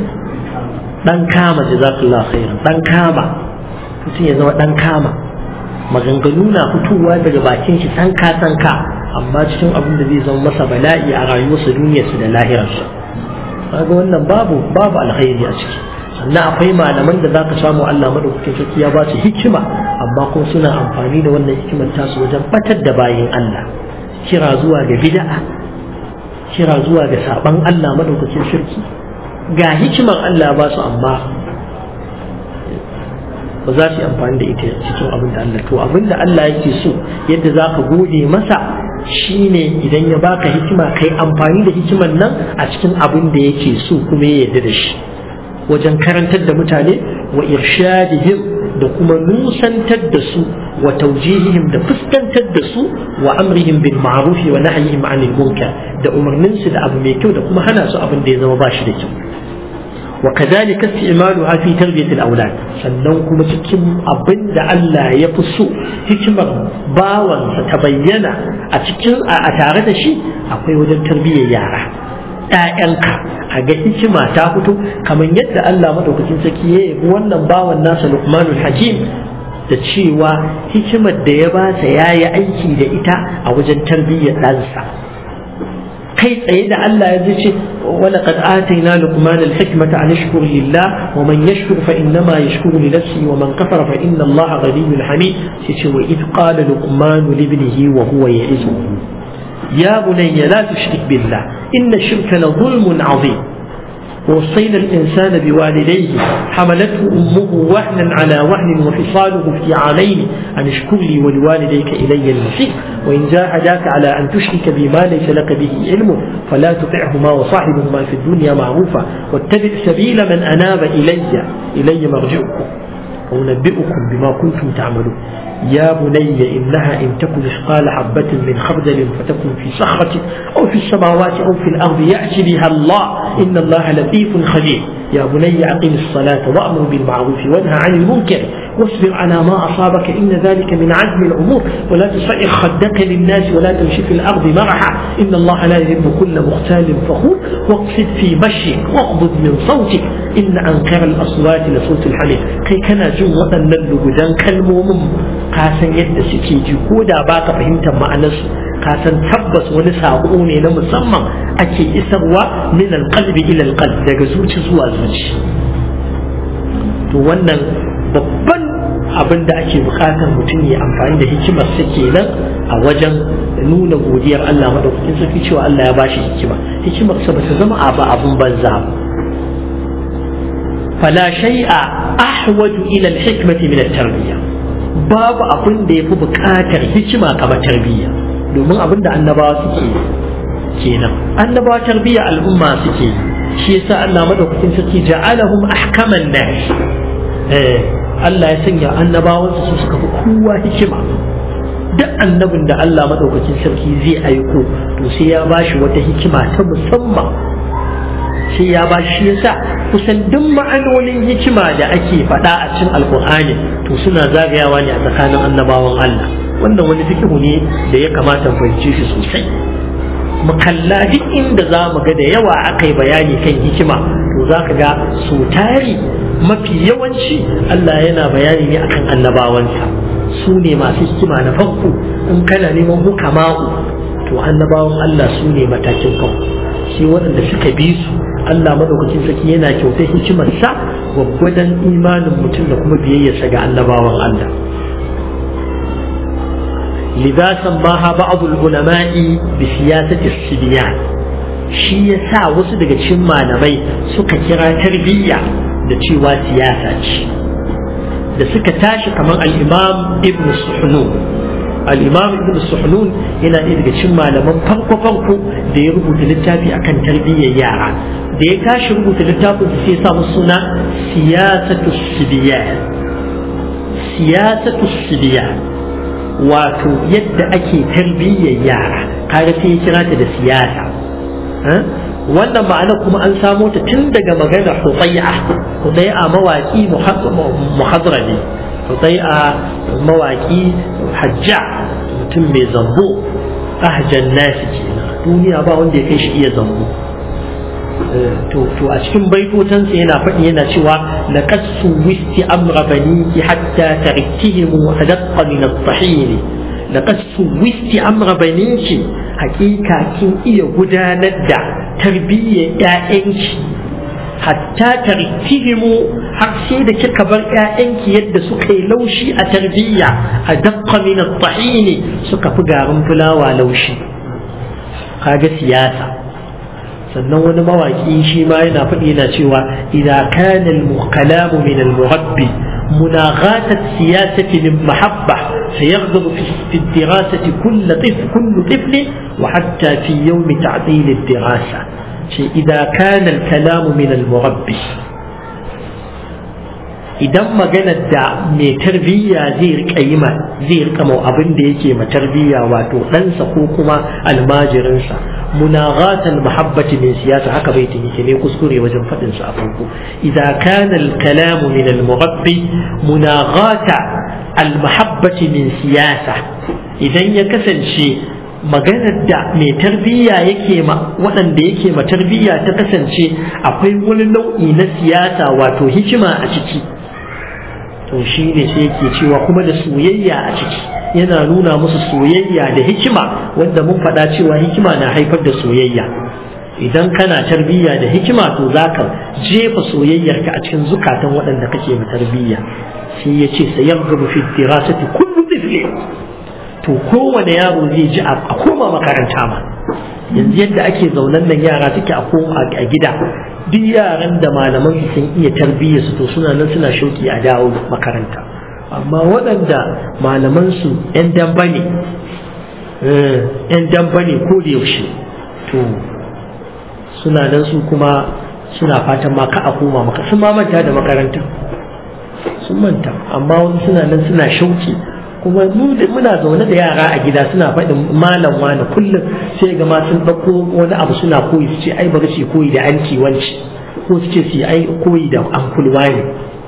dan kama jazakallahu khairan dan kama mutum ya zama dan kama maganganu na fitowa daga bakin shi sanka sanka amma cikin abin da zai zama masa bala'i a rayuwarsa duniyarsa da lahirarsa kaga wannan babu babu alkhairi a ciki sannan akwai malaman da zaka samu Allah madaukakin sarki ya ba su hikima amma kuma suna amfani da wannan hikimar tasu wajen batar da bayin Allah kira zuwa ga bid'a kira zuwa ga saban Allah madaukakin sarki ga hikimar Allah ba su amma ba za su yi amfani da ita cikin abin da Allah to abin da Allah yake so yadda za ka gode masa shine idan ya baka hikima kai amfani da hikimar nan a cikin abin da yake so kuma ya yarda da shi wajen karantar da mutane wa irshadihim da kuma nusantar da su wa taujihihim da fuskantar da su wa amrihim bil ma'ruf wa nahyihim 'anil munkar da umarnin su da abu mai kyau da kuma hana su abin da ya zama bashi da kyau wa kadhalika istimaluha fi tarbiyati al-awlad sannan kuma cikin abin da Allah ya fi so hikimar bawansa ta bayyana a cikin a tare da shi akwai wajen tarbiyyar yara ‘ya'yanka a ga hikima ta fito kamar yadda Allah madaukakin sarki ya yi wannan bawan nasa Luqmanul Hakim da cewa hikimar da ya ba ta ya yi aiki da ita a wajen tarbiyyar ɗansa kai tsaye da Allah ya zai ce ولقد آتينا لقمان الحكمة أن يشكر لله ومن يشكر فإنما يشكر لنفسه ومن كفر فإن الله غني حميد وإذ قال لقمان لابنه وهو يعزه يا بني لا تشرك بالله إن الشرك لظلم عظيم ووصينا الإنسان بوالديه حملته أمه وهنا على وهن وفصاله في عامين أن اشكر لي ولوالديك إلي المصير وإن جاهداك على أن تشرك بما ليس لك به علم فلا تطعهما وصاحبهما في الدنيا معروفا واتبع سبيل من أناب إلي إلي مرجعكم وأنبئكم بما كنتم تعملون يا بني إنها إن تكن مثقال حبة من خردل فتكن في صخرة أو في السماوات أو في الأرض يأتي بها الله إن الله لطيف خبير يا بني أقم الصلاة وأمر بالمعروف وانهى عن المنكر واصبر على ما أصابك إن ذلك من عزم الأمور ولا تصعر خدك للناس ولا تمشي في الأرض مرحا إن الله لا يحب كل مختال فخور واقصد في مشيك واغضض من صوتك إن أنكر الأصوات لصوت الحميد كي كان جن وأن اللبدان كالمومم kasan yadda suke ji ko da ba ka fahimtar ma'anarsu kasan tabbas wani saƙo ne na musamman ake isarwa min alqalbi ila alqalb daga zuci zuwa zuci to wannan babban abin da ake bukatar mutum ya amfani da hikimar sa kenan a wajen nuna godiyar Allah madaukakin sarki cewa Allah ya bashi hikima hikimar sa bata zama abu abun banza ba فلا شيء أحوج إلى الحكمة من التربية babu abin da ya fi buƙatar hikima kamar tarbiyya domin abin da annabawa suke kenan annabawa tarbiyya al'umma suke shi yasa Allah madaukakin sarki ja'alahum ahkaman nas eh Allah ya sanya annabawansa su suka fi kowa hikima duk annabin da Allah madaukakin sarki zai aiko to sai ya bashi wata hikima ta musamman sai ya ba shi yasa kusan duk ma'anonin hikima da ake faɗa a cikin alkur'ani to suna zagayawa ne a tsakanin annabawan Allah wannan wani fikihu ne da ya kamata mu fahimce shi sosai mu kalla duk inda za mu ga da yawa aka yi bayani kan hikima to za ka ga su tari mafi yawanci Allah yana bayani ne akan annabawansa su ne masu hikima na farko in kana neman hukama'u to annabawan Allah su ne matakin farko shi waɗanda suka bi su Allah madaukakin sarki yana kyautar hikimarsa gwaggwadon imanin mutum da kuma biyayyarsa ga annabawan Allah لذا سماها بعض العلماء بسياسة السبيان shi ya sa wasu daga cikin malamai suka kira tarbiyya da cewa siyasa ce da suka tashi kamar al'imam ibn suhnun al'imam ibn suhnun yana ɗaya daga cikin malaman farko-farko da ya rubuta littafi akan tarbiyyar yara da ya tashi rubuta littafin sai ya samu suna siyasatu sibiyan siyasatu sibiyan wato yadda ake tarbiyyar yara kaga sai ya kira ta da siyasa wannan ma'ana kuma an samo ta tun daga maganar hudai'a hudai'a mawaki muhadrami hudai'a mawaki hajja mutum mai zambo ahjan nasi kenan duniya ba wanda ya kai shi iya zambo to to a cikin baitotansa yana faɗi yana cewa laqad suwisti amra baniki hatta tariktihim adaqqa min at-tahin laqad suwisti amra baniki hakika kin iya gudanar da tarbiyyar ƴaƴanki hatta tariktihimu har sai da kika bar ƴaƴanki yadda suka yi laushi a tarbiyya a daqqa min at-tahin suka fi garin fulawa laushi kaga siyasa sannan wani mawaki shi ma yana faɗi yana cewa idan kana al-kalamu min al-murabbi مناغاة السياسة من محبة سيغضب في الدراسة كل طفل كل طفل وحتى في يوم تعطيل الدراسة إذا كان الكلام من المربي idan maganar da mai tarbiyya zai rika yi ma zai rika mau abin da yake ma tarbiyya wato ɗansa ko kuma almajirinsa munaghatal mahabbati min siyasa haka bai tuni ke ne kuskure wajen faɗin sa a farko idan kana al-kalamu min al-murabbi munaghata al-mahabbati min siyasa idan ya kasance maganar da mai tarbiyya yake ma waɗanda yake ma tarbiyya ta kasance akwai wani nau'i na siyasa wato hikima a ciki to shi ne sai yake cewa kuma da soyayya a ciki yana nuna musu soyayya da hikima wanda mun faɗa cewa hikima na haifar da soyayya idan kana tarbiyya da hikima to za ka jefa soyayyarka a cikin zukatan waɗanda kake ma tarbiyya sai ya ce sayar gaba fi dirasati kullu tifli to kowane yaro zai ji a koma makaranta ma yanzu yadda ake zaunan nan yara suke a koma a gida duk yaran da malaman su sun iya tarbiyya su to suna nan suna shauki a dawo makaranta amma waɗanda malaman su yan damba ne yan damba ne ko da yaushe to suna nan su kuma suna fatan ma ka a koma maka sun ma manta da makaranta sun manta amma wani suna nan suna shauki kuma muna zaune da yara a gida suna faɗin malam wani kullum sai ga ma sun ɗauko wani abu suna koyi su ce ai bari su koyi da anti wanci ko su ce su ai koyi da ankul wani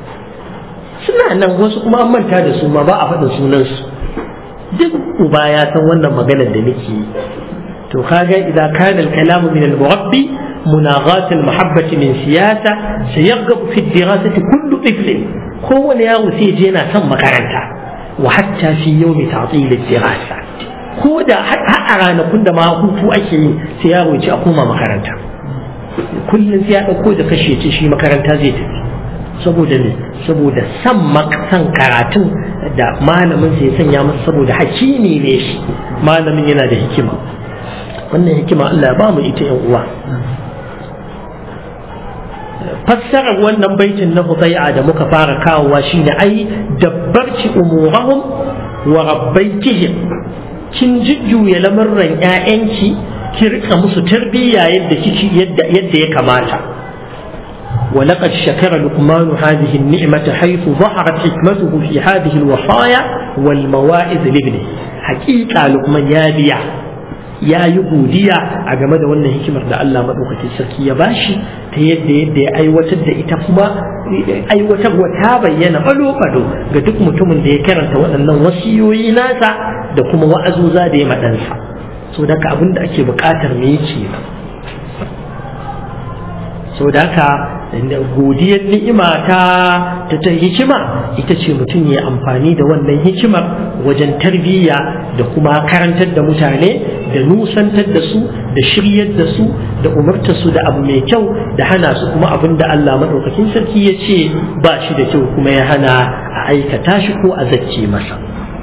suna nan wasu kuma an manta da su ma ba a faɗin sunansu duk uba ya san wannan maganar da nake yi to kaga idan kana al-kalamu min al-murabbi مناغاة المحبة من سياسة سيرغب في الدراسة كل طفل هو يارو سيجينا ثم كارنتا وحتى في يوم تعطيل الدراسة ko da har a ranakun da ma hutu ake yi sai yaro ce a koma makaranta kullum sai ya ɗauko da kashe ce shi makaranta zai tafi saboda ne saboda san san karatun da malamin sai ya sanya masa saboda hakimi ne shi malamin yana da hikima wannan hikima Allah ya ba mu ita yan uwa fassarar wannan baitin na hudai'a da muka fara kawowa shine ai dabbarci umurahum wa rabbaitihim kin jujjuya lamarran ƴaƴanki ki rika musu tarbiyya yadda kiki yadda yadda ya kamata ولقد شكر لقمان هذه النعمة حيث ظهرت حكمته في هذه الوصايا والمواعظ لابنه حقيقة لقمان يا بيع ya yi godiya a game da wannan hikimar da Allah maɗaukakin sarki ya bashi ta yadda yadda ya aiwatar da ita kuma aiwatarwa ta bayyana ɓalo-ɓalo ga duk mutumin da ya karanta waɗannan wasiyoyi nasa da kuma wa'azuza da ya maɗansa so da abin da ake buƙatar me yake so da haka godiyar ni'ima ta ta ta hikima ita ce mutum ya amfani da wannan hikimar wajen tarbiyya da kuma karantar da mutane da nusantar da su da shiryar da su da umartar su da abu mai kyau da hana su kuma abin da Allah maɗaukakin sarki ya ce ba shi da kyau kuma ya hana a aikata shi ko a zacce masa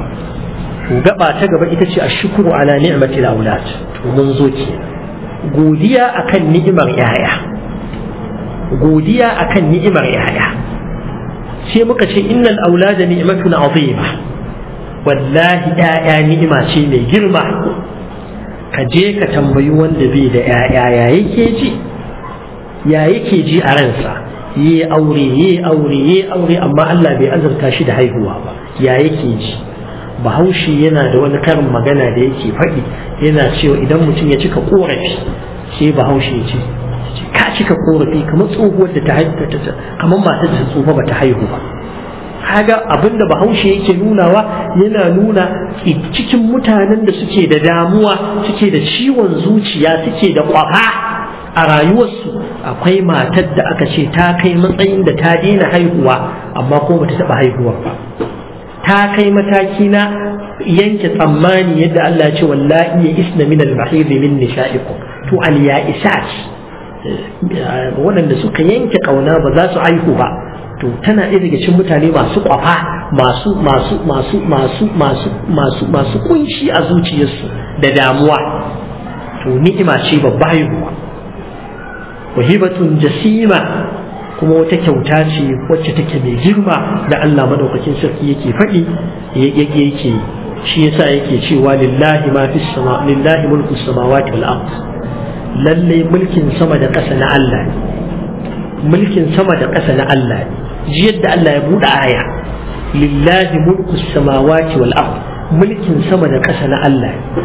gaba ta gaba ita ce a shukuru ala ni'matil aulad to mun zo ke godiya akan ni'imar yaya godiya akan ni'imar yaya sai muka ce innal aulada ni'matun azima wallahi yaya ni'ima ce mai girma ka je ka tambayi wanda bai da yaya ya yake ji ya yake ji a ransa yi aure yi aure yi aure amma Allah bai azurta shi da haihuwa ba ya yake ji bahaushe yana da wani karin magana da yake faɗi yana cewa idan mutum ya cika korafi sai bahaushe ya ce ka cika korafi kamar tsohuwar da ta haihu kamar matar da tsofa ba ta haihu ba kaga abin da bahaushe yake nunawa yana nuna cikin mutanen da suke da damuwa suke da ciwon zuciya suke da kwafa a rayuwarsu akwai matar da aka ce ta kai matsayin da ta daina haihuwa amma ko bata taɓa haihuwa ba ta kai mataki na yanke tsammani yadda Allah ya ce wallahi ya isna min al-mahid min nisha'ikum to al-ya'isat waɗanda suka yanke ƙauna ba za su haihu ba to tana ɗaya daga cikin mutane masu ƙwafa masu masu masu masu masu masu masu kunshi a zuciyarsu da damuwa to ni'ima ce babba haihuwa wahibatun jasima kuma wata kyauta ce wacce take mai girma da Allah madaukakin sarki yake faɗi yake yake shi yasa yake cewa lillahi ma fis sama lillahi mulku samawati wal ard lalle mulkin sama da ƙasa na Allah ne mulkin sama da ƙasa na Allah ne ji yadda Allah ya buɗe aya lillahi mulku samawati wal ard mulkin sama da ƙasa na Allah ne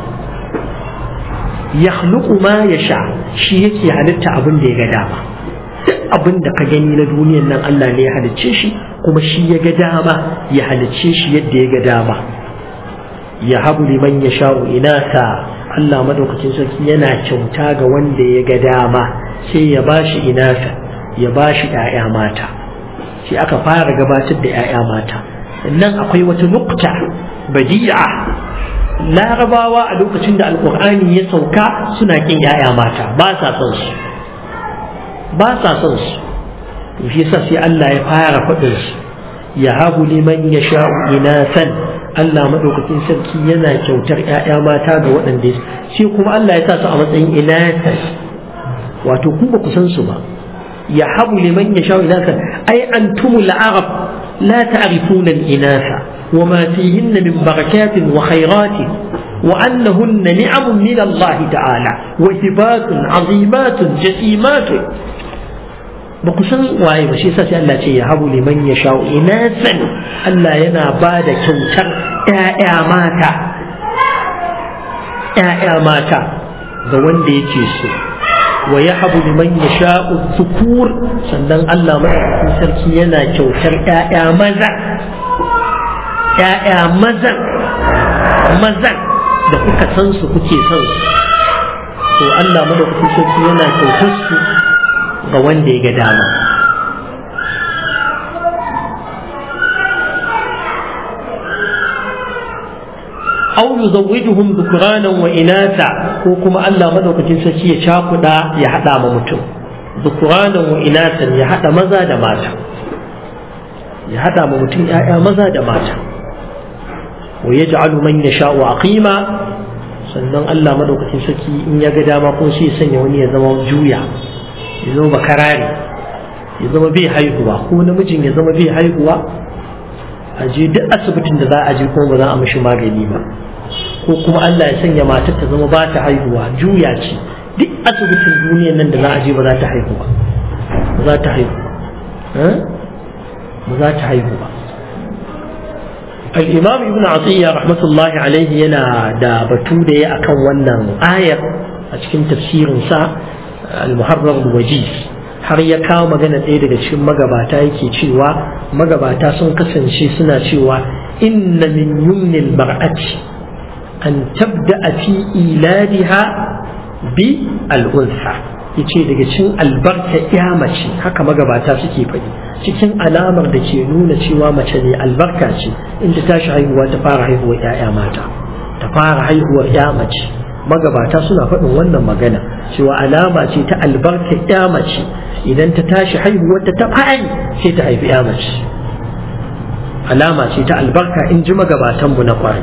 yakhluqu ma yasha shi yake halitta abin da ya ga dama duk abin da ka gani na duniyan nan Allah ne ya halicce shi kuma shi ya ga dama ya halicce shi yadda ya ga dama ya habu liman yasha'u inasa Allah madaukakin sarki yana kyauta ga wanda ya ga dama sai ya bashi inasa ya bashi ‘ya'ya mata sai aka fara gabatar da ‘ya'ya mata sannan akwai wata nukta badi'a larabawa a lokacin da alkur'ani ya sauka suna kin ‘ya'ya mata ba sa son su ba sa son su to shi yasa sai Allah ya fara faɗin su ya habu liman ya sha'u inasan Allah madaukakin sarki yana kyautar ‘ya'ya mata ga waɗanda shi kuma Allah ya sa su a matsayin inasan wato ku ba ku san su ba يحب لمن يشاء إناثا أي أنتم العرب لا تعرفون الإناث وما فيهن من بركات وخيرات وأنهن نعم من الله تعالى وهبات عظيمات جسيمات بقسم واي بشي ساسي الله شيء يهب لمن يشاء إناثا ألا ينا بعد كوتر يا ماتا يا ماتا ga wanda yake so wa ya habu liman ya sha'u zukur sannan Allah madaukakin sarki yana kyautar ‘ya'ya maza ‘ya'ya mazan mazan da kuka san su kuke son su to Allah madaukakin sarki yana kyautar su ga wanda ya ga dama أو يزوجهم ذكرانا وإناثا وكما ألا مدوكتين سكي يشاقدا يحدى ممتو ذكرانا وإناثا يحدى مزا دماتا يحدى ممتو يا مزا دماتا ويجعل من يشاء عقيما sannan Allah madaukakin sarki in ya ga dama ko sai sanya wani ya zama juya ya zama bakarare ya zama bai haihuwa ko namijin ya zama bai haihuwa a je duk asibitin da za a je kuma ba za a mishi magani ba ko kuma Allah ya sanya matar ta zama ba ta haihuwa juya ce duk asibitin duniyan nan da za a je ba za ta haihu ba ba za ta haihu ba za ta haihu ba الإمام ابن عطية رحمة الله عليه ينا دا بتودة أكون ونن آية أتكن تفسير سا المحرر الوجيز har ya kawo magana ɗaya daga cikin magabata yake cewa magabata sun kasance suna cewa inna min yumnil mar'ati an tabda fi iladiha bi al'unsa yace daga cikin albarka ya mace haka magabata suke faɗi cikin alamar da ke nuna cewa mace ne albarka ce inda tashi haihuwa ta fara haihuwar 'ya'ya mata ta fara haihuwar 'ya mace magabata suna faɗin wannan magana cewa alama ce ta albarka 'ya mace idan ta tashi haihuwar ta ta fari sai ta haifi 'ya mace alama ce ta albarka in ji magabatanmu na kwarai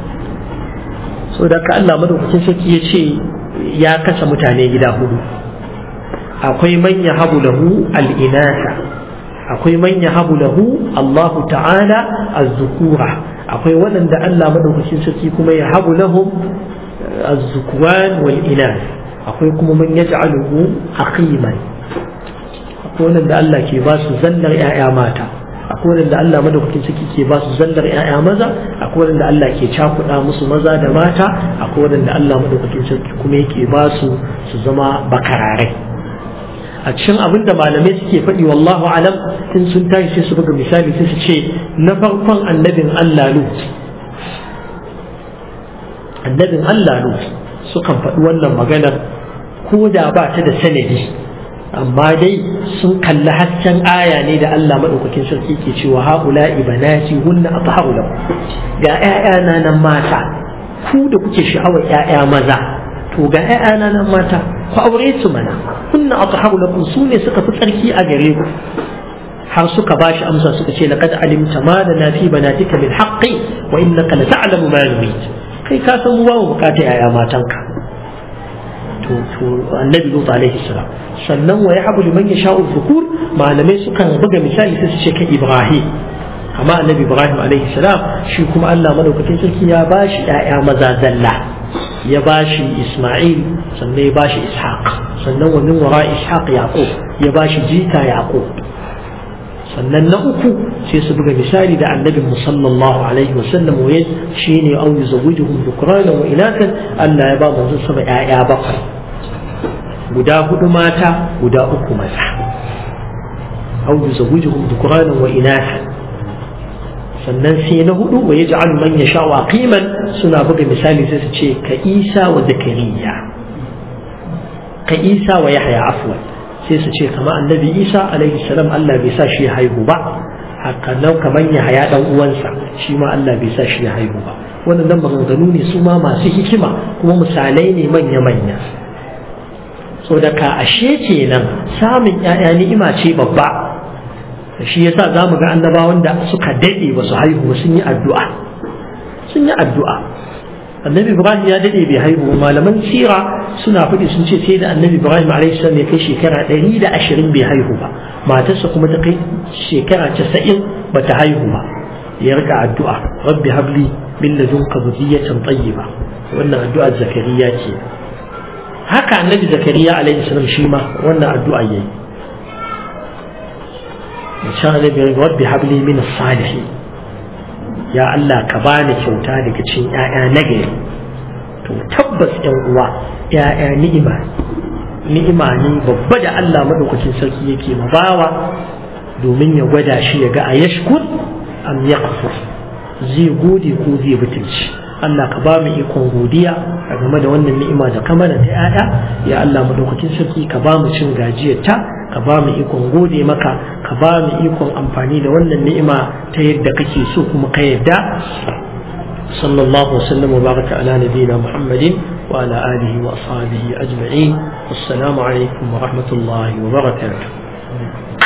so da ka Allah madaukakin sarki ya ce ya kasa mutane gida hudu akwai man yahabu lahu al-inasa akwai man yahabu lahu Allah ta'ala az-zukura akwai waɗanda Allah madaukakin sarki kuma ya habu lahum az-zukwan wal inas akwai kuma man yaj'aluhu aqiman akwai waɗanda Allah ke ba su zallar ƴaƴa mata akwai waɗanda Allah madaukakin sarki ke ba su zallar ƴaƴa maza akwai waɗanda Allah ke cakuɗa musu maza da mata akwai waɗanda Allah madaukakin sarki kuma yake ba su su zama bakararai a cikin abin da malamai suke faɗi wallahu alam in sun tashi sai su buga misali sai su ce na farkon annabin Allah Lut annabin Allah Lut sukan faɗi wannan maganar ko da ba ta da sanadi amma dai sun kalli hasken aya ne da Allah maɗaukakin sarki ke cewa haula ibanati hunna atharu lakum ga ƴaƴana nan mata ku da kuke sha'awar ƴaƴa maza to ga ƴaƴana nan mata ku aure su mana kunna atharu lakum su ne suka fi tsarki a gare ku har suka bashi amsa suka ce laqad alimta ma lana fi banatika min haqqi wa innaka la ta'lamu ma nurid kai ka san ba mu bukata ƴaƴa matanka to to annabi lut alaihi salam sannan wa yahabu liman yasha'u dhukur malamai sukan buga misali sai su ce ka ibrahim amma annabi ibrahim alaihi salam shi kuma Allah madaukakin sarki ya bashi ƴaƴa maza zalla ya bashi Ismail sannan ya bashi Ishaq sannan wa min wara Ishaq Yaqub ya bashi jika Yaqub sannan na uku sai su buga misali da annabi sallallahu alaihi wa sallam wa shine au yuzawwijuhum dhukrana wa inathan Allah ya ba manzon sama ƴaƴa bakwai guda hudu mata guda uku maza au yuzawwijuhum dhukrana wa inathan sannan sai na hudu wa yaj'al man yasha qiman suna buga misali sai su ce ka Isa wa Zakariya ka Isa wa Yahya afwan sai su ce kamar annabi Isa alaihi salam Allah bai sa shi ya haihu ba haka nan kamar Yahya dan uwansa shi ma Allah bai sa shi ya haihu ba wannan maganganu ne su ma masu hikima kuma misalai ne manya manya so da ka ashe kenan samun 'ya'ya ni'ima ce babba shi yasa za mu ga annabawan da suka daɗe ba su haihu sun yi addu'a sun yi addu'a annabi ibrahim ya daɗe bai haihu malaman sira suna faɗi sun ce sai da annabi ibrahim alaihi salam ya kai shekara ɗari da ashirin bai haihu ba matarsa kuma ta kai shekara casa'in ba ta haihu ba ya rika addu'a rabbi habli min ladunka dhurriyatan tayyiba wannan addu'ar zakariya ce haka annabi zakariya alaihi salam shi ma wannan addu'a yayi insha Allah bi rabbi habli min salihin ya Allah ka bani kyauta daga cikin ƴaƴa nagari to tabbas ƴan uwa ƴaƴa ni'ima ni'ima ne babba da Allah madaukakin sarki yake mabawa domin ya gwada shi ya ga a yashkur am yaqfur zai gode ko zai butulci Allah ka ba mu ikon godiya a game da wannan ni'ima da ka mana ta ƴaƴa ya Allah madaukakin sarki ka ba mu cin gajiyar ta ka ba mu ikon gode maka ka ba mu ikon amfani da wannan ni'ima ta yadda kake so kuma ka yadda sallallahu wasallam wa baraka ala nabiyina muhammadin wa ala alihi wa ashabihi ajma'in assalamu alaikum wa rahmatullahi wa barakatuh